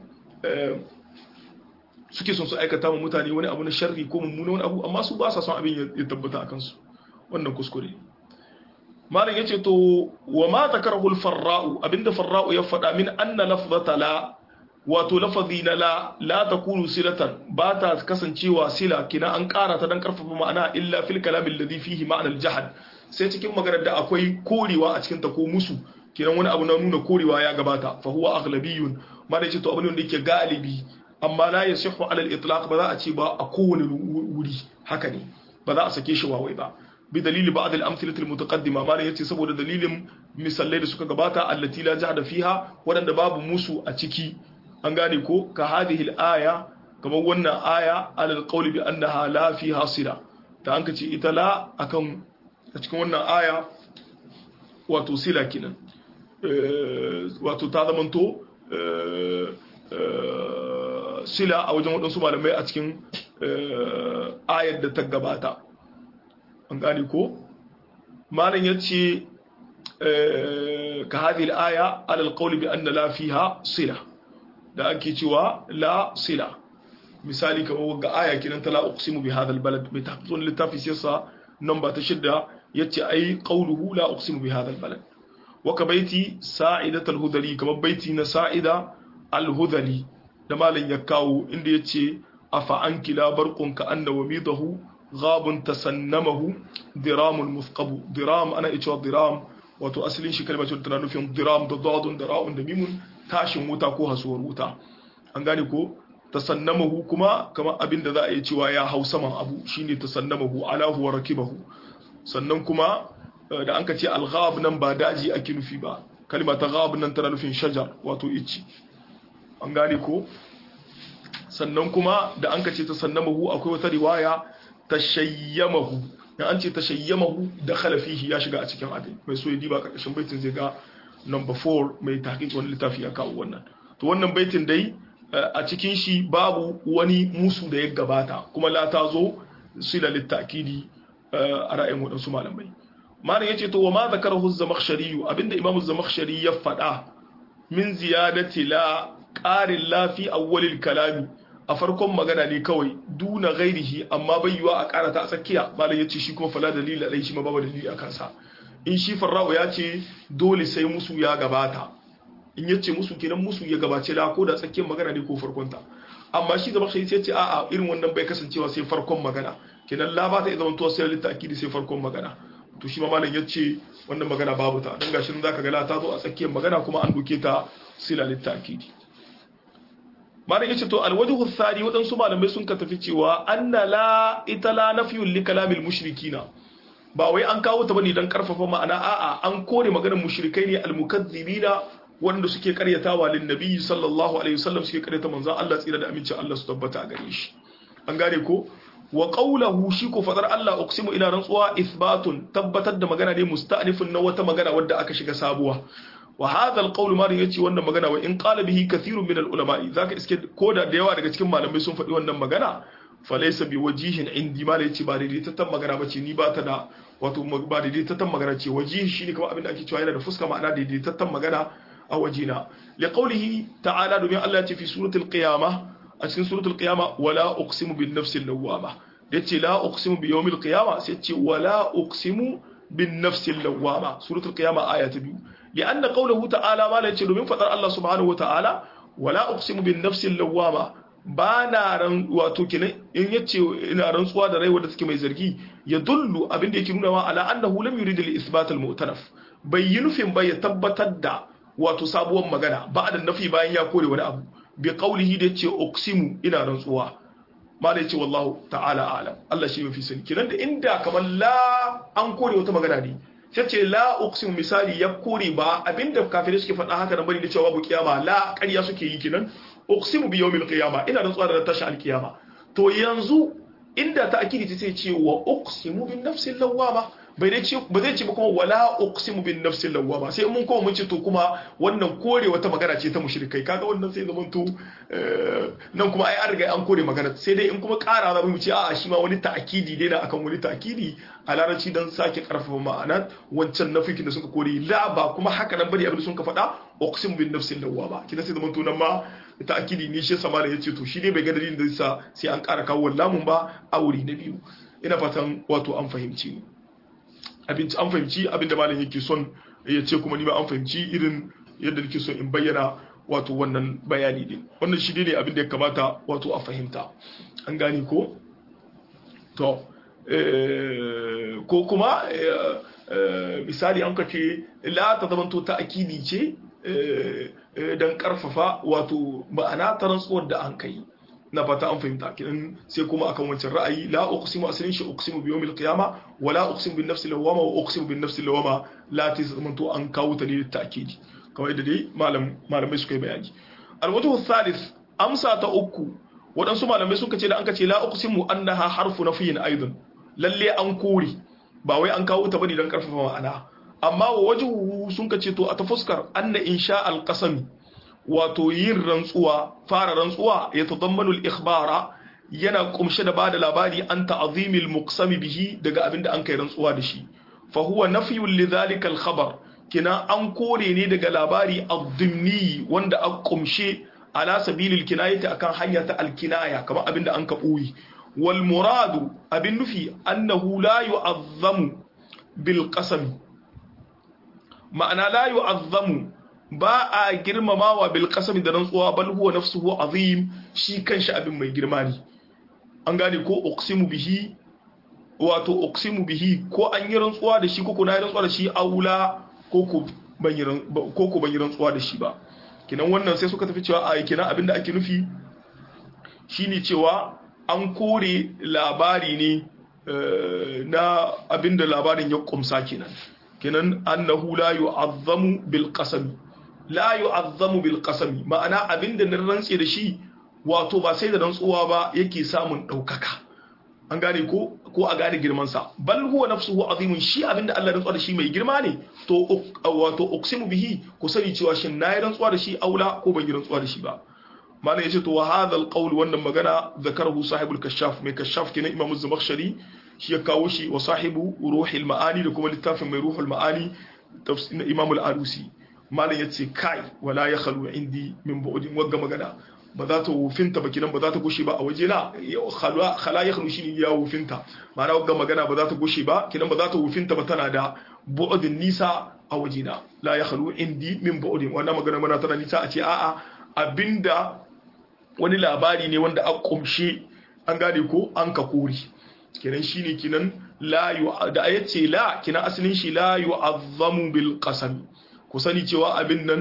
suke son su aikata ma mutane wani abu na sharri ko mummuna wani abu amma su ba sa son abin ya tabbata a kansu wannan kuskure malam yace to wa ma zakarahu al-farra'u abinda farra'u ya faɗa min anna lafzata la wato lafazi na la la takunu silatan ba ta kasancewa sila kina an ƙara ta dan karfafa ma'ana illa fil kalamin ladhi fihi ma'anar jahad sai cikin maganar da akwai korewa a cikin ta ko musu kiran wani abu na nuna korewa ya gabata fa huwa aghlabiyun ma da yace to abin da yake galibi amma la yasihu ala al-itlaq ba za a ce ba a kowane wuri haka ne ba za a sake shi wawai ba bi dalili ba'd al-amthilati al-mutaqaddima ma yace saboda dalilin misalai da suka gabata allati la jahda fiha wadanda babu musu a ciki an gane ko ka hadhihi al-aya kamar wannan aya ala al-qawl bi annaha la fiha sila ta an kace ita la akan a cikin wannan aya wato sila kinan wato ta zamanto sila a wajen waɗansu malamai a cikin ayar da ta gabata an gane ko malam ya ce ka hadhihi al-aya ala al-qawli bi anna la fiha sila da ake cewa la sila misali kamar wagga aya kinan ta la uqsimu bi hadha al-balad mai tahqiqun littafi siyasa namba ta shidda yace ai qawluhu la uqsimu bi hadha al-balad wa ka baiti sa'idat al-hudali kamar baiti na sa'ida al-hudali da malam ya kawo inda yace afa anki la barqun ka anna wamidahu ghabun tasannamahu diramul muthqabu diram ana ita diram wato asalin shi kalmar tana nufin diram da dadun da ra'un da mimun tashin wuta ko hasuwar wuta an gane ko tasannamahu kuma kamar abin da za a yi cewa ya hau saman abu shine tasannamahu alahu wa rakibahu sannan kuma da an ka ce al-ghab nan ba daji ake nufi ba kalma ta ghab nan tana nufin shajar wato ici an gane ko sannan kuma da an ka ce tasannamahu akwai wata riwaya tashayyamahu dan an ce tashayyamahu da khalafihi ya shiga a cikin abin mai so ya diba karkashin baitin zai ga number 4 mai tahqiq wani littafi ya kawo wannan to wannan baitin dai a cikin shi babu wani musu da ya gabata kuma la ta zo sila littakidi a ra'ayin waɗansu malamai malam yace to wa ma zakarahu zamakhshari abinda imam zamakhshari ya faɗa min ziyadati la qarin la fi awwalil kalami a farkon magana ne kawai duna ghairihi amma bai yiwa a karata a tsakiya malam yace shi kuma fala dalili alai shi ma babu dalili a kansa in shi farra'u ya ce dole sai musu ya gabata in ya ce musu kenan musu ya gabace la ko da tsakiyar magana ne ko farkonta amma shi zama shi ce a'a irin wannan bai kasancewa sai farkon magana kenan la ba ta zama to sai litakidi sai farkon magana to shi ma malam ya ce wannan magana babu ta dan gashin zaka ga la ta zo a tsakiyar magana kuma an doke ta sila litakidi malam yace to alwajhu thani wadansu malamai sun ka tafi cewa anna la ita la nafyun li kalamil mushrikina ba wai an kawo ta bane dan karfafa ma'ana a'a an kore maganar mushrikai ne almukazzibina wanda suke karyatawa lin nabi sallallahu alaihi wasallam suke karyata manzon Allah tsira da amincin Allah su tabbata gare shi an gane ko wa qawluhu shi ko fadar Allah uqsimu ila rantsuwa ithbatun tabbatar da magana ne musta'nifun na wata magana wadda aka shiga sabuwa wa hadha alqawl ma yace wannan magana wa in qala bihi kathirun min alulama zaka iske koda da yawa daga cikin malamai sun faɗi wannan magana falaysa bi wajihin indi ma yace ba daidaitaccen magana bace ni ba ta da wato ba daidaitaccen magana ce wajihi shine kamar abin da ake cewa yana da fuska ma'ana daidaitaccen magana a wajina liqawlihi ta'ala domin Allah ya ce fi suratul qiyamah a cikin suratul qiyama wala uqsimu bin nafsil lawwama yace la uqsimu bi yawmil qiyama sai yace wala uqsimu bin nafsil lawwama suratul qiyama aya ta biyu lianna qawluhu ta'ala ma la yace domin fadar Allah subhanahu wa ta'ala wala uqsimu bin nafsil lawwama ba na ran wato kenan in yace ina rantsuwa da rai wanda take mai zargi ya dullu abinda yake nuna wa ala annahu lam yurid al isbat al mu'taraf bai yi nufin ba ya tabbatar da wato sabuwar magana ba da nafi bayan ya kore wani abu bi qawlihi da yace uqsimu ina rantsuwa ma da yace wallahu ta'ala alam Allah shi mafi sani kiran da inda kamar la an kore wata magana ne sai ce la uqsimu misali ya kore ba abinda kafirai suke faɗa haka nan bari da cewa babu kiyama la ƙarya suke yi kinan uqsimu bi yawmil qiyama ina rantsuwa da tashi alkiyama to yanzu inda ta akidi ta sai ce wa uqsimu bin nafsil lawwama bai dai ce ba zai ce ba kuma wala uqsimu bin nafsil lawwama sai mun kuma mun ce to kuma wannan kore wata magana ce ta mushrikai kaga wannan sai zaman to nan kuma ai an riga an kore magana sai dai in kuma ƙara za mu ce a'a shi ma wani ta'kidi dai na akan wani ta'kidi a larabci dan sake karfafa ma'ana wancan nafikin da suka kore la ba kuma haka nan bane abin da sun ka faɗa uqsimu bin nafsil lawwama kina sai zaman to nan ma ta'kidi ne shi sama da yace to shi ne bai ga dalilin da yasa sai an ƙara kawo lamun ba a wuri na biyu ina fatan wato an fahimci ni abinci an fahimci abinda malam yake son ya ce kuma ni ma an fahimci irin yadda nake son in bayyana wato wannan bayani din wannan shi ne abin da ya kamata wato a fahimta an gane ko to ko kuma misali an kace la ta zamanto ta akidi ce don karfafa wato ma'ana ta rantsuwar da an kai na fata an fahimta kidan sai kuma akan wancan ra'ayi la uqsimu asalin shi uqsimu bi yawmil qiyama wa la uqsimu bin nafsi lawama wa uqsimu bin nafsi lawama la tazmantu an kawo ta ne da ta'kidi kawai da dai malam malamai suka yi bayani alwajhu thalith amsa ta uku waɗansu malamai suka ce da an ce la uqsimu annaha harfu nafiyin aidan lalle an kore ba wai an kawo ta bane dan karfafa ma'ana amma wa wajhu sun ka ce to a ta fuskar anna insha alqasami wato yin rantsuwa fara rantsuwa ya tadammanu al-ikhbara yana kumshe da bada labari an ta'zimil muqsami bihi daga abinda an kai rantsuwa da shi fa huwa nafyun li dhalika al-khabar kina an kore ne daga labari ad-dimni wanda an kumshe ala sabilil kinayati akan hanya ta al-kinaya kamar abinda an ka boye wal muradu abin nufi annahu la yu'azzamu bil qasami ma'ana la yu'azzamu ba a girmamawa bil qasami da rantsuwa bal huwa nafsuhu azim shi kanshi abin mai girma ne an gane ko uqsimu bihi wato uqsimu bihi ko an yi rantsuwa da shi ko ko na yi rantsuwa da shi aula ko ko ban yi ko ko ban yi rantsuwa da shi ba kinan wannan sai suka tafi cewa a kinan abin da ake nufi shine cewa an kore labari ne na abin da labarin ya kumsa kenan kenan annahu la yu'azzamu bil qasami la yu'azzamu bil qasami ma'ana abinda na rantse da shi wato ba sai da rantsuwa ba yake samun daukaka an gane ko ko a gane girman sa bal huwa nafsuhu azimun shi abinda Allah rantsuwa da shi mai girma ne to wato uqsimu bihi ku sani cewa shin nayi rantsuwa da shi aula ko ban yi rantsuwa da shi ba malam yace to wa hadha al qawl wannan magana zakarahu sahibul kashaf mai kashaf kenan imamu zamakhshari shi ya kawo shi wa sahibu ruhul ma'ani da kuma littafin mai ruhul ma'ani tafsir imam al-arusi malam yace kai wala ya khalu indi min bu'din wagga magana ba za ta wufinta ba kinan ba za ta gushe ba a waje na khala ya khalu shine ya wufinta ma'ana wagga magana ba za ta gushe ba kinan ba za ta wufinta ba tana da bu'din nisa a waje na la ya khalu indi min bu'din wannan magana mana tana nisa a ce a'a abinda wani labari ne wanda a kumshe an gane ko an ka kori kenan shine kinan la da ayat ce la kinan asalin shi la yu'azzamu bil qasam ku sani cewa abin nan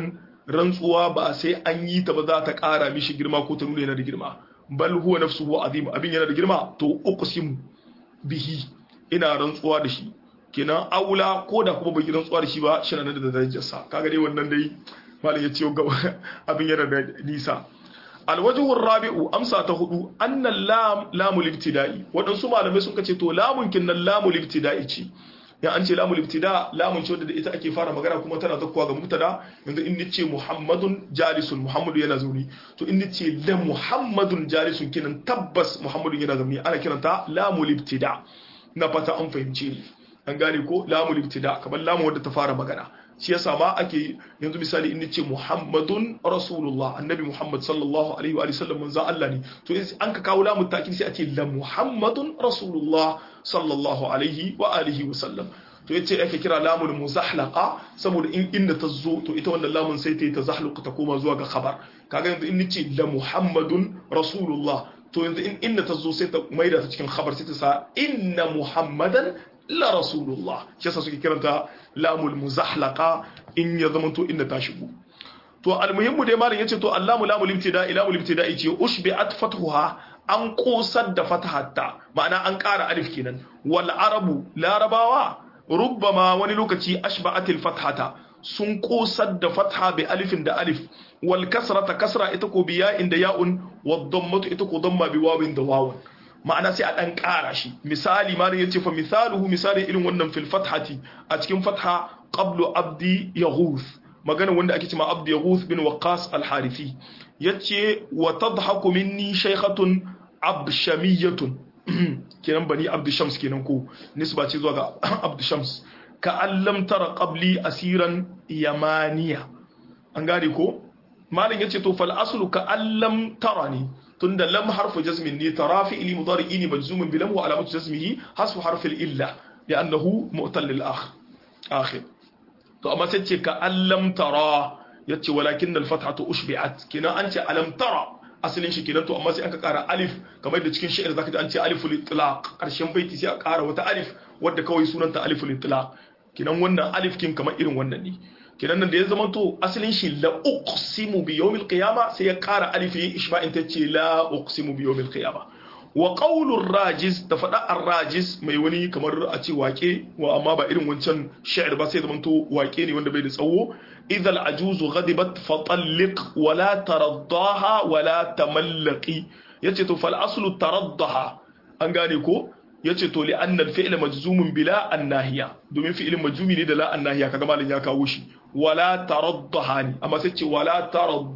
rantsuwa ba sai an yi ta ba za ta ƙara mishi girma ko ta nuna yana da girma bal huwa nafsuhu azim abin yana da girma to uqsimu bihi ina rantsuwa da shi kenan aula ko da kuma bai rantsuwa da shi ba shi na da darajarsa kaga dai wannan dai malam ya ce abin yana da nisa alwajhu rabi'u amsa ta hudu annal lam lamul ibtida'i wadansu malamai sun kace to lamun kinnan lamul ibtida'i ce ya an ce lamul ibtida lamun ce wadda ita ake fara magana kuma tana zakkuwa ga mubtada yanzu in nace muhammadun jalisun muhammadu yana zauni to in nace la muhammadun jalisun kinan tabbas muhammadun yana zauni ana kiranta lamul ibtida na fata an fahimce ni an gane ko lamul ibtida kamar lamun wadda ta fara magana shi yasa ma ake yanzu misali in nace muhammadun rasulullah annabi muhammad sallallahu alaihi wa sallam manzo Allah ne to an ka kawo lamun ta'kid sai a ce la muhammadun rasulullah sallallahu alaihi wa alihi wa sallam to yace ake kira lamul muzahlaqa saboda in inda ta zo to ita wannan lamun sai ta yi tazahluq ta koma zuwa ga khabar kaga yanzu in nace la muhammadun rasulullah to yanzu in inda ta zo sai ta maida ta cikin khabar sai ta sa inna muhammadan la rasulullah shi yasa suke kiranta lamul muzahlaqa in ya zama to inda ta shigo to almuhimmu dai malam yace to allamu lamul ibtida'i lamul ibtida'i ce ushbi'at fathuha an kosar da fatahatta ma'ana an ƙara alif kenan wal arabu larabawa rubbama wani lokaci ashba'atil fathata sun kosar da fatha bi alifin da alif wal kasrata kasra ita ko biya inda ya'un wad dammatu ita ko damma bi wawin da wawun ma'ana sai a dan ƙara shi misali ma yace fa misaluhu misali irin wannan fil fathati a cikin fatha qablu abdi yaghuth magana wanda ake cewa abdi yaghuth bin waqas al-harithi yace wa tadhaku minni shaykhatun abshamiyatun kenan bani abdu shams kenan ko nisba ce zuwa ga abdu shams ka allam tara qabli asiran yamaniya an gane ko malin yace to fal aslu ka allam tara ne tunda lam harfu jazmin ne tara fi'li mudari'i ne majzumun bi lam wa alamatu jazmihi hasfu harfil illa li'annahu mu'tal lil akh akhir to amma sai ce ka allam tara yace walakin al fathatu ushbi'at kina an ce alam tara asalin shi kenan to amma sai aka kara alif kamar da cikin shi'ir zaka ji an ce aliful itlaq karshen baiti sai a kara wata alif wadda kawai sunanta aliful itlaq kinan wannan alif kin kamar irin wannan ne kinan nan da ya zama to asalin shi la uqsimu bi yawmil qiyama sai ya kara alif yin ishba'in ta ce la uqsimu bi yawmil qiyama wa qawlur rajiz da fada ar-rajiz mai wani kamar a ce wake wa amma ba irin wancan shi'ir ba sai zama to wake ne wanda bai da tsawo idza al-ajuzu ghadibat fatalliq wa la taraddaha wa la tamallaqi yace to fal aslu taraddaha an gane ko yace to li anna al-fi'l majzumun bila an-nahiya domin fi'ilin majzumi ne da la an-nahiya kaga malin ya kawo shi wala taraddaha ne amma sai ce wala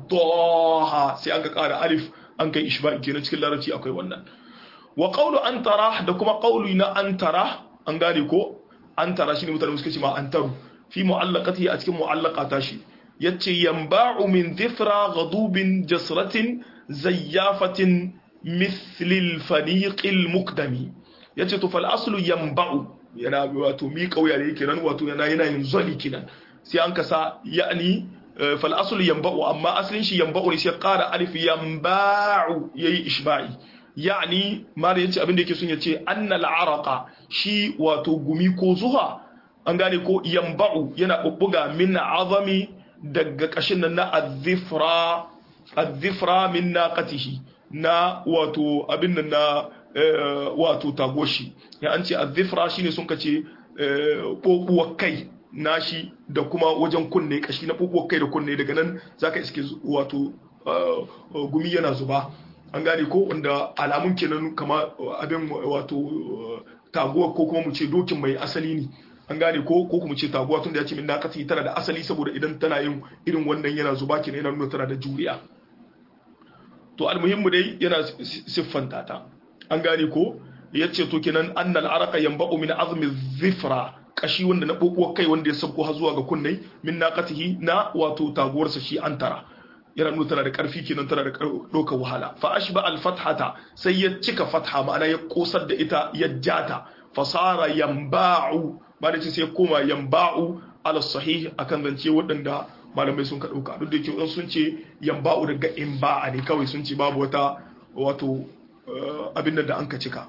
taraddaha sai an ka kara alif an kai ishba'i kenan cikin larabci akwai wannan wa qawlu antara da kuma qawlu na antara an gane ko antara shine mutane suka ce ma antaru fi mu'allaqatihi a cikin mu'allaqata shi yace yanba'u min dhifra ghadubin jasratin zayyafatin mithl al-faniq al-muqdami yace to fal aslu yanba'u yana wato mi kauya da yake nan wato yana yana yin zali kinan sai an kasa yani fal aslu yanba'u amma aslin shi yanba'u ne sai qara alif yanba'u yayi ishba'i yani mara yace abin da yake sun yace annal araqa shi wato gumi ko zuha an gane ko yamba'u yana bubbuga min azami daga kashin nan na azifra azifra min naqatihi na wato abin nan na wato tagoshi ya an ce azifra shine sun kace bobuwar kai nashi da kuma wajen kunne kashi na bobuwar kai da kunne daga nan zaka iske wato gumi yana zuba an gane ko wanda alamun kenan kama abin wato taguwa ko kuma mu ce dokin mai asali ne an gane ko ko kuma ce taguwa tunda ya ce min nakati tana da asali saboda idan tana yin irin wannan yana zuba kenan yana nuna tana da juriya to almuhimmu dai yana siffanta ta an gane ko yace to kenan annal araka yanba'u min azmi zifra kashi wanda na bobuwar kai wanda ya sauko har zuwa ga kunnai min naqatihi na wato taguwarsa shi antara yana nuna tana da ƙarfi kenan tana da ɗaukar wahala fa ashba al fathata sai ya cika fatha ma'ana ya kosar da ita ya jata fasara yamba'u ba da ce sai koma yamba'u ala sahih akan zance waɗanda malamai sun ka ɗauka duk da yake wadan sun ce yamba'u daga imba'a ne kawai sun ce babu wata wato abin da an ka cika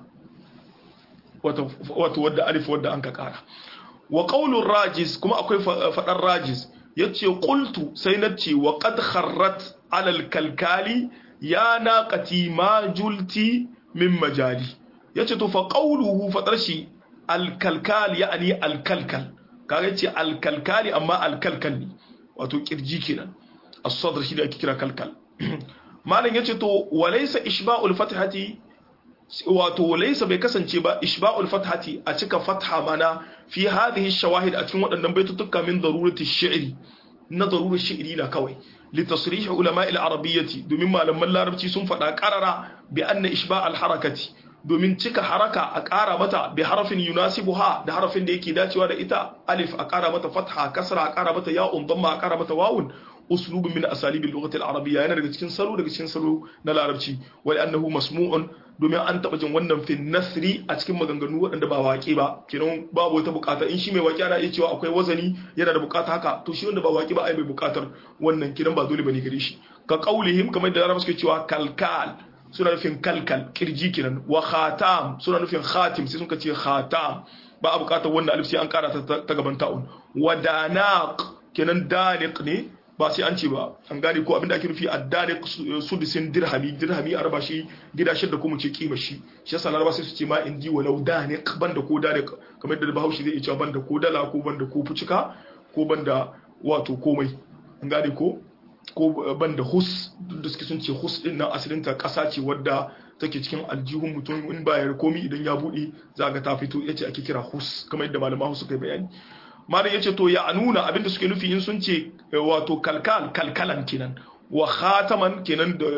wato wadda alif wadda an ka kara wa qaulur rajiz kuma akwai fadar rajiz yace qultu sai nace wa qad kharrat ala al-kalkali ya naqati ma julti min majali yace to fa qawluhu fadar shi al-kalkal yani al-kalkal kaga yace al-kalkali amma al-kalkal ne wato kirji kenan as-sadr shi da ake kira kalkal malam yace to walaysa ishba'ul fathati wato laysa bai kasance ba ishba'ul fathati a cika fatha mana fi hadhihi shawahid a cikin waɗannan baitutuka min darurati shi'ri na darurar shi'ri na kawai li tasrih ulama al-arabiyyati domin malaman larabci sun faɗa qarara bi anna ishba'al harakati domin cika haraka a ƙara mata bi harafin yunasibuha da harafin da yake dacewa da ita alif a ƙara mata fatha kasra a ƙara mata ya'un damma a ƙara mata wawun uslubun min asalibi lughati al-arabiyya yana daga cikin salo daga cikin salo na larabci wal annahu masmu'un domin an taba jin wannan fi nasri a cikin maganganu waɗanda ba waƙe ba kenan babu wata bukata in shi mai waƙe ana iya cewa akwai wazani yana da bukata haka to shi wanda ba waƙe ba ai bai bukatar wannan kiran ba dole bane gare shi ka qaulihim kamar da larabci suke cewa kalkal suna nufin kalkal kirji kenan wa khatam suna nufin khatim sai suka ce khatam ba a bukatar wannan alif sai an kara ta gaban ta'un wa danaq kenan daniq ne ba sai an ce ba an gane ko abinda ake nufi addare sudusin dirhami dirhami a raba shi gida shida kuma ce kima shi shi yasa laraba sai su ce ma indi walau daniq banda ko daniq kamar da bahaushe zai ce banda ko dala ko banda ko fucika ko banda wato komai an gane ko ko banda hus da suke sun ce hus din nan asalin ta kasa ce wadda take cikin aljihun mutum in ba ya komi idan ya bude za ga ta fito yace ake kira hus kamar yadda malaman suka yi bayani malam yace to ya nuna abinda suke nufi in sun ce wato kalkal kalkalan kenan wa khataman kenan da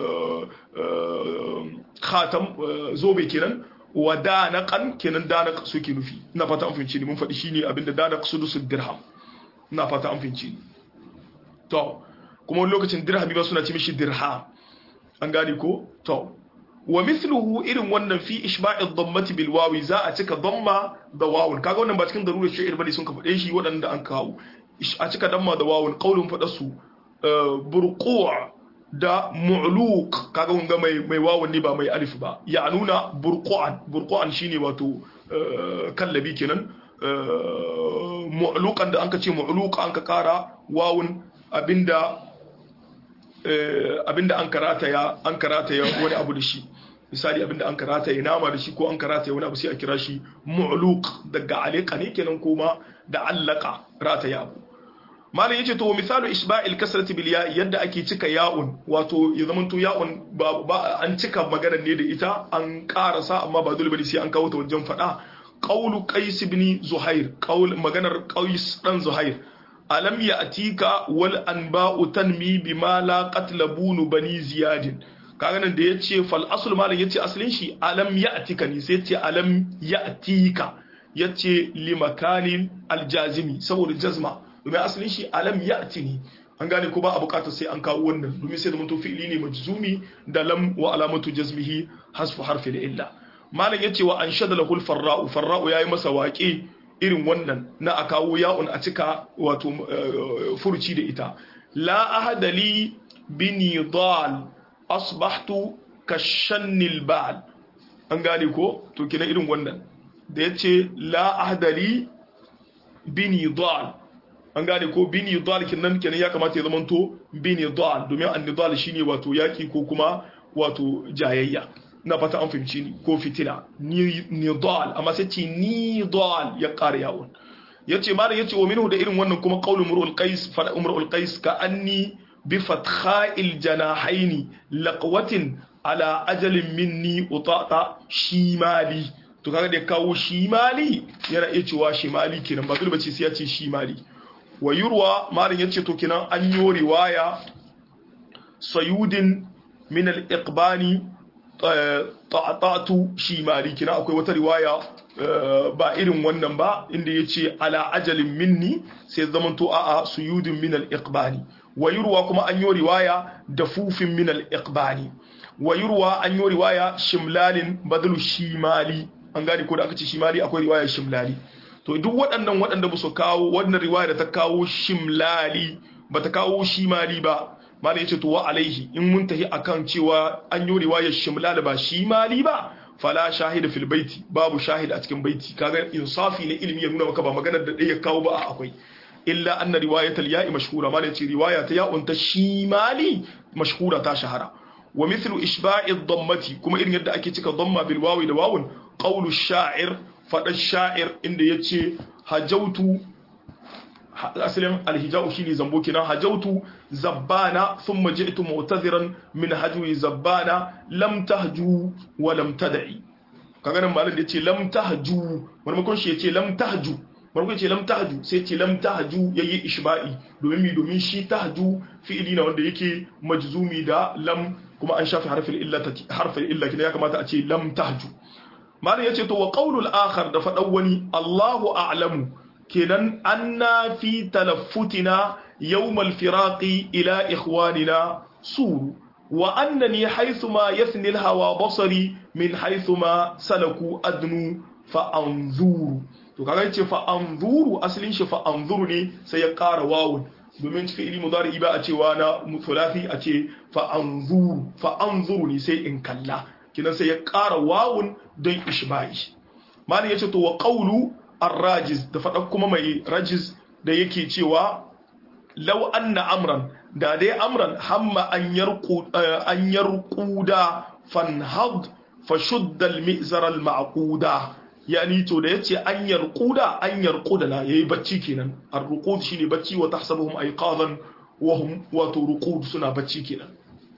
khatam zobe kenan wa danaqan kenan danaq suke nufi ina fata an fahimci ni mun faɗi shine abinda danaq sudusul dirham ina fata an fahimci ni to kuma wani lokacin dirhami ba suna ce mishi dirham an gane ko to wa mithluhu irin wannan fi ishba'i dhammati bil wawi za a cika dhamma da wawun kaga wannan ba cikin darurar shi'ir bane sun ka faɗe shi waɗanda an kawo a cika damma da wawun qaulun faɗa su burqu' da mu'luq kaga mun ga mai mai wawun ne ba mai alif ba ya nuna burqu'an burqu'an shine wato kallabi kenan mu'luqan da anka ce mu'luq an ka kara wawun abinda abinda an karata ya an karata ya wani abu da shi misali abinda an karata ya nama da shi ko an karata ya wani abu sai a kira shi mu'luq daga alika ne kenan kuma da allaka rata ya abu malam yace to misalu isba'il kasrati bil ya yadda ake cika ya'un wato ya zama to ya'un ba an cika maganar ne da ita an karasa amma ba dole bane sai an kawo ta wajen fada qawlu qais ibn zuhair qaul maganar qais dan zuhair alam ya'tika wal anba'u tanmi bima la qatlabunu bani ziyadin kaga nan da yace fal asl malam yace aslin shi alam ya'tika ne sai yace alam ya'tika yace limakanin aljazimi saboda jazma domin asalin shi alam ya'ti ne an gane ko ba a bukatar sai an kawo wannan domin sai da mun fi'ili ne majzumi da lam wa alamatu jazmihi hasfu harfi da illa malam yace wa anshada lahul farra'u farra'u yayi masa waƙe irin wannan na a kawo ya'un a cika wato furuci da ita la ahadali bini dal asbahtu kashannil ba'al an gane ko to kina irin wannan da yace la ahadali bini dal an gane ko bini dal kinan kenan ya kamata ya zamanto bini dal domin annidal shine wato yaki ko kuma wato jayayya na fata an fahimci ni ko fitina ni dal amma sai ce ni dal ya ƙara yawon yace malam yace wa minhu da irin wannan kuma qaulu murul qais fa umrul qais ka anni bi fatha'il janahaini laqwatin ala ajalin minni utata shimali to kaga da kawo shimali yana iya cewa shimali kenan ba dole bace sai ya ce shimali wa yurwa malam yace to kenan an yi riwaya sayudin min al-iqbani ta'atu shimali kenan akwai wata riwaya ba irin wannan ba inda yace ala ajalin minni sai zamanto a'a suyudin min al-iqbani wa yurwa kuma an yi riwaya dafufin min al-iqbani wa yurwa an yi riwaya shimlalin badalu shimali an gane ko da aka ce shimali akwai riwaya shimlali to duk waɗannan waɗanda ba su kawo wannan riwaya da ta kawo shimlali ba ta kawo shimali ba malam yace to wa alaihi in mun tahi akan cewa an yi riwayar shimlal ba shimali ba fala shahida fil baiti babu shahid a cikin baiti kaga insafi na ilimi ya nuna maka ba maganar da ɗaya kawo ba akwai illa anna riwayat al-ya'i mashhura ma ce riwaya ta ya'un ta shimali mashhura ta shahara wa mithlu ishba'i ad-dammati kuma irin yadda ake cika damma bil wawi da wawun qawlu sha'ir fada sha'ir inda yace hajautu asalin alhijau shine zambo kenan hajautu zabbana thumma ji'tu mu'tadhiran min hajwi zabbana lam tahju wa lam tad'i kaga nan malam da yace lam tahju marmakon shi yace lam tahju marmakon yace lam tahju sai yace lam tahju yayi ishba'i domin mi domin shi tahju fi'ili na wanda yake majzumi da lam kuma an shafi harfin illa harfin illa kina ya kamata a ce lam tahju malam yace to wa qawlul akhar da fadan wani Allahu a'lamu kenan anna fi talaffutina yawmal firaqi ila ikhwanina suru wa annani haythuma yathni alhawa basari min haythuma salaku adnu fa anzuru to kaga yace fa anzuru asalin shi fa anzuru ne sai ya ƙara wawun domin cikin ilmi mudari ba a cewa na mutulafi a ce fa anzuru fa anzuru ne sai in kalla kinan sai ya ƙara wawun don ishba'i malin yace to wa qawlu الراجز da faɗa kuma mai rajiz da yake cewa law anna amran da dai amran hamma an yarqu an yarquda fanhad fashudda al-mi'zar al-ma'quda yani to da yace an yarquda an yarquda la yayi bacci kenan ar-ruqud shine bacci wa tahsabuhum ayqadan wa hum wa turqud suna bacci kenan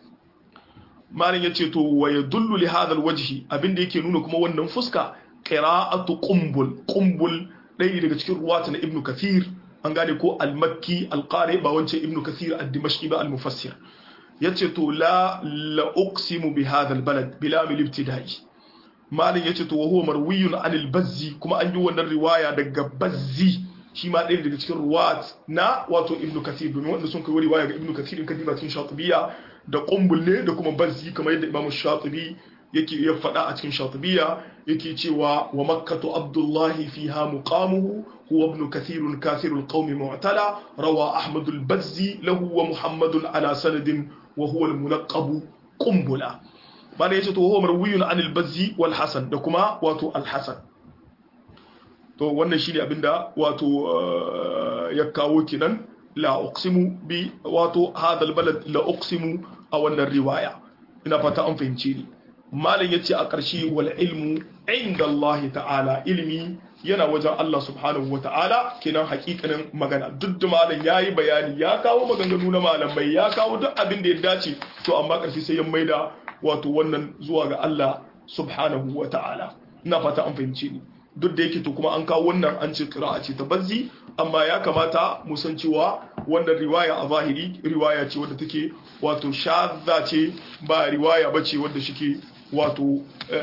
malin yace to wa yadullu li hadha al-wajhi abinda yake nuna kuma wannan fuska qira'atu qumbul qumbul ɗaya daga cikin ruwata na ibnu kathir an gane ko al-makki al-qari ba wancan ibnu kathir ad-dimashqi ba al-mufassir yace to la la uqsimu bi hadha al-balad bila mil ibtida'i malin yace to huwa marwiyun an al-bazzi kuma an yi wannan riwaya daga bazzi shi ma ɗaya daga cikin ruwat na wato ibnu kathir domin wanda sun kai riwaya ga ibnu kathir in kadiba cikin shatibiya da qumbul ne da kuma bazzi kamar yadda imamu shatibi yake ya faɗa a cikin shatibiya yake cewa wa makkatu abdullahi fiha muqamuhu huwa ibn kathir kathir alqawmi mu'tala rawa ahmad albazzi lahu wa muhammadun ala sanadin wa huwa almunaqab qumbula bada yace to huwa marwiyun an albazzi wal hasan da kuma wato alhasan to wannan shine abinda wato ya kawo kinan la uqsimu bi wato hadha albalad la uqsimu a wannan riwaya ina fata an fahimce ni malam yace a ƙarshe wal ilmu inda Allah ta'ala ilmi yana wajen Allah subhanahu wa ta'ala kenan hakikanin magana duk da malam yayi bayani ya kawo maganganu na malamai ya kawo duk abin da ya dace to amma ƙarshe sai ya maida wato wannan zuwa ga Allah subhanahu wa ta'ala ina fata an fahimce ni duk da yake to kuma an kawo wannan an ce qira'a ce ta bazzi amma ya kamata mu san cewa wannan riwaya a zahiri riwaya ce wadda take wato shadda ce ba riwaya bace wadda shike wato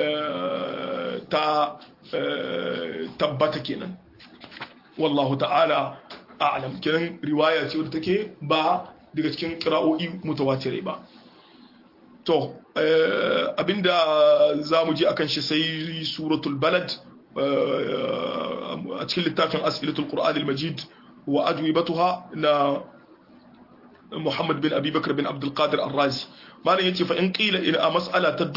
ta tabbata kenan wallahu ta'ala a'lam kenan riwaya ce wadda take ba daga cikin qira'o'i mutawatirai ba to abinda zamu ji akan shi sai suratul balad a cikin littafin as'ilatul qur'an al-majid wa ajwibatuha na Muhammad bin Abi Bakr bin Abdul Qadir Ar-Razi malam yace fa in qila ina mas'ala ta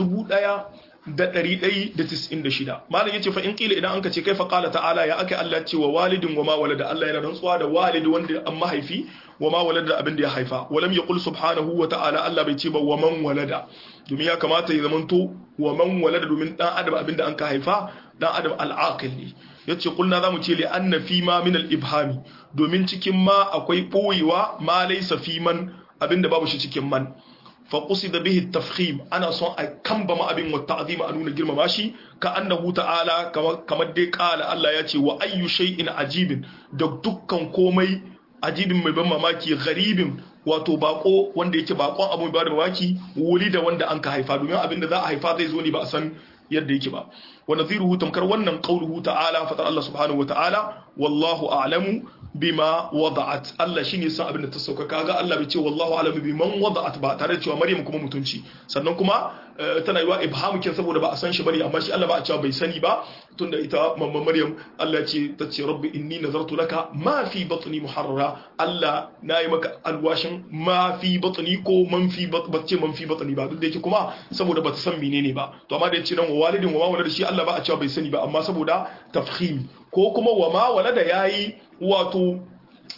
1196 malam yace fa in qila idan anka ce kaifa qala ta'ala ya aka Allah ce wa walidin wa ma walada Allah yana rantsuwa da walidi wanda an mahaifi wa ma walada abin da ya haifa walam yaqul subhanahu wa ta'ala Allah bai ce ba wa man walada domin ya kamata ya zamanto wa man walada domin dan adam abin da an ka haifa dan adam al-aqil ne yace kulna zamu ce li anna fi ma min al-ibhami domin cikin ma akwai boyewa ma laysa fi man abinda babu shi cikin man fa qusida bihi at-tafkhim ana son a kamba ma abin wa ta'zima a nuna girmama shi ka annahu ta'ala kamar dai kala Allah ya ce wa ayyu shay'in ajibin da dukkan komai ajibin mai ban mamaki gharibin wato bako wanda yake bakon abu mai ba da mamaki wuri da wanda an ka haifa domin abin da za a haifa zai zo ne ba a san yadda yake ba wa nadhiruhu tamkar wannan qauluhu ta'ala fatar Allah subhanahu wa ta'ala wallahu a'lamu bima wada'at Allah shine san abin da ta sauka kaga Allah bai ce wallahu a'lamu biman wada'at ba tare da cewa Maryam kuma mutunci sannan kuma tana yiwa ibhamu kin saboda ba a san shi bane amma shi Allah ba a cewa bai sani ba tunda ita mamman Maryam Allah ce ta ce rabbi inni nazartu laka ma fi batni muharrara Allah nayi maka alwashin ma fi batni ko man fi batce man fi batni ba duk da yake kuma saboda bata san menene ba to amma da yace nan wa walidin wa ma walada shi Allah ba a cewa bai sani ba amma saboda tafkhim ko kuma wa ma walada yayi wato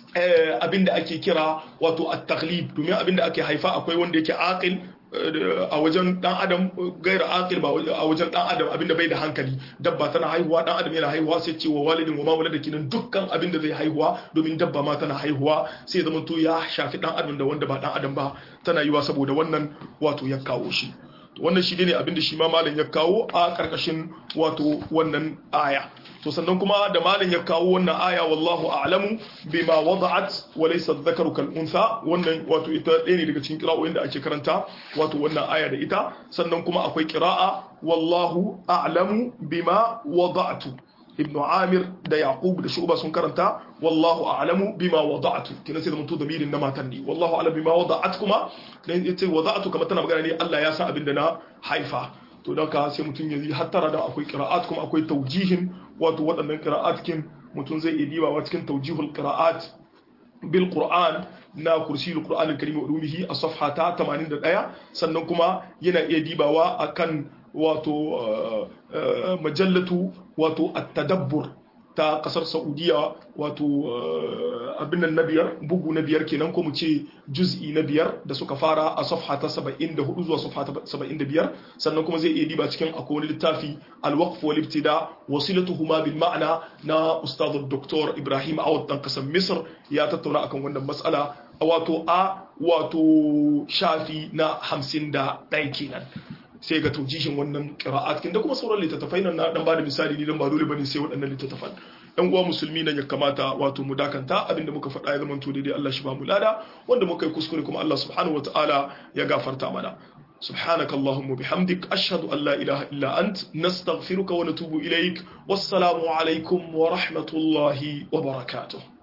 abinda ake kira wato at-taghlib domin abinda ake haifa akwai wanda yake aqil a wajen dan adam gaira aqil ba a wajen dan adam abinda bai da hankali dabba tana haihuwa dan adam yana haihuwa sai ce wa walidin wa ma walada kinan dukkan abinda zai haihuwa domin dabba ma tana haihuwa sai zama to ya shafi dan adam da wanda ba dan adam ba tana yiwa saboda wannan wato ya kawo shi wannan shi ne abinda shi ma malam ya kawo a karkashin wato wannan aya to sannan kuma da malam ya kawo wannan aya wallahu a'lamu bima wada'at wa laysa dhakaru kal untha wannan wato ita ɗaya ne daga cikin qira'o'in da ake karanta wato wannan aya da ita sannan kuma akwai qira'a wallahu a'lamu bima wada'tu ibn amir da yaqub da shuba sun karanta wallahu a'lamu bima wada'tu kina sai da mutu damirin na matan ne wallahu a'lamu bima wada'at kuma dan yace wada'tu kamar tana magana ne Allah ya san abin da na haifa to don ka sai mutum ya yi hattara da akwai qira'at kuma akwai taujihin wato waɗannan qira'at kin mutum zai iya dibawa cikin taujihul qira'at bil qur'an na kursiyul qur'an al-karim wa ulumihi a safha ta 81 sannan kuma yana iya dibawa akan wato majallatu wato at-tadabbur ta kasar saudiya wato abin nan na biyar bugu na biyar kenan ko mu ce juz'i na biyar da suka fara a safha ta 74 zuwa safha ta 75 sannan kuma zai iya diba cikin akwai wani littafi al-waqf wal ibtida wasilatuhuma bil ma'na na ustad dr ibrahim awad dan kasar misr ya tattauna akan wannan mas'ala wato a wato shafi na 51 kenan sai ga taujihin wannan qira'at kin da kuma sauran littattafai nan na dan bada misali ni dan ba dole bane sai waɗannan littattafan ɗan uwa musulmi nan ya kamata wato mu dakanta abinda muka faɗa ya zama to daidai Allah shi ba mu lada wanda muka yi kuskure kuma Allah subhanahu wataala ya gafarta mana سبحانك اللهم وبحمدك أشهد أن لا إله إلا أنت نستغفرك ونتوب إليك والسلام عليكم ورحمة الله وبركاته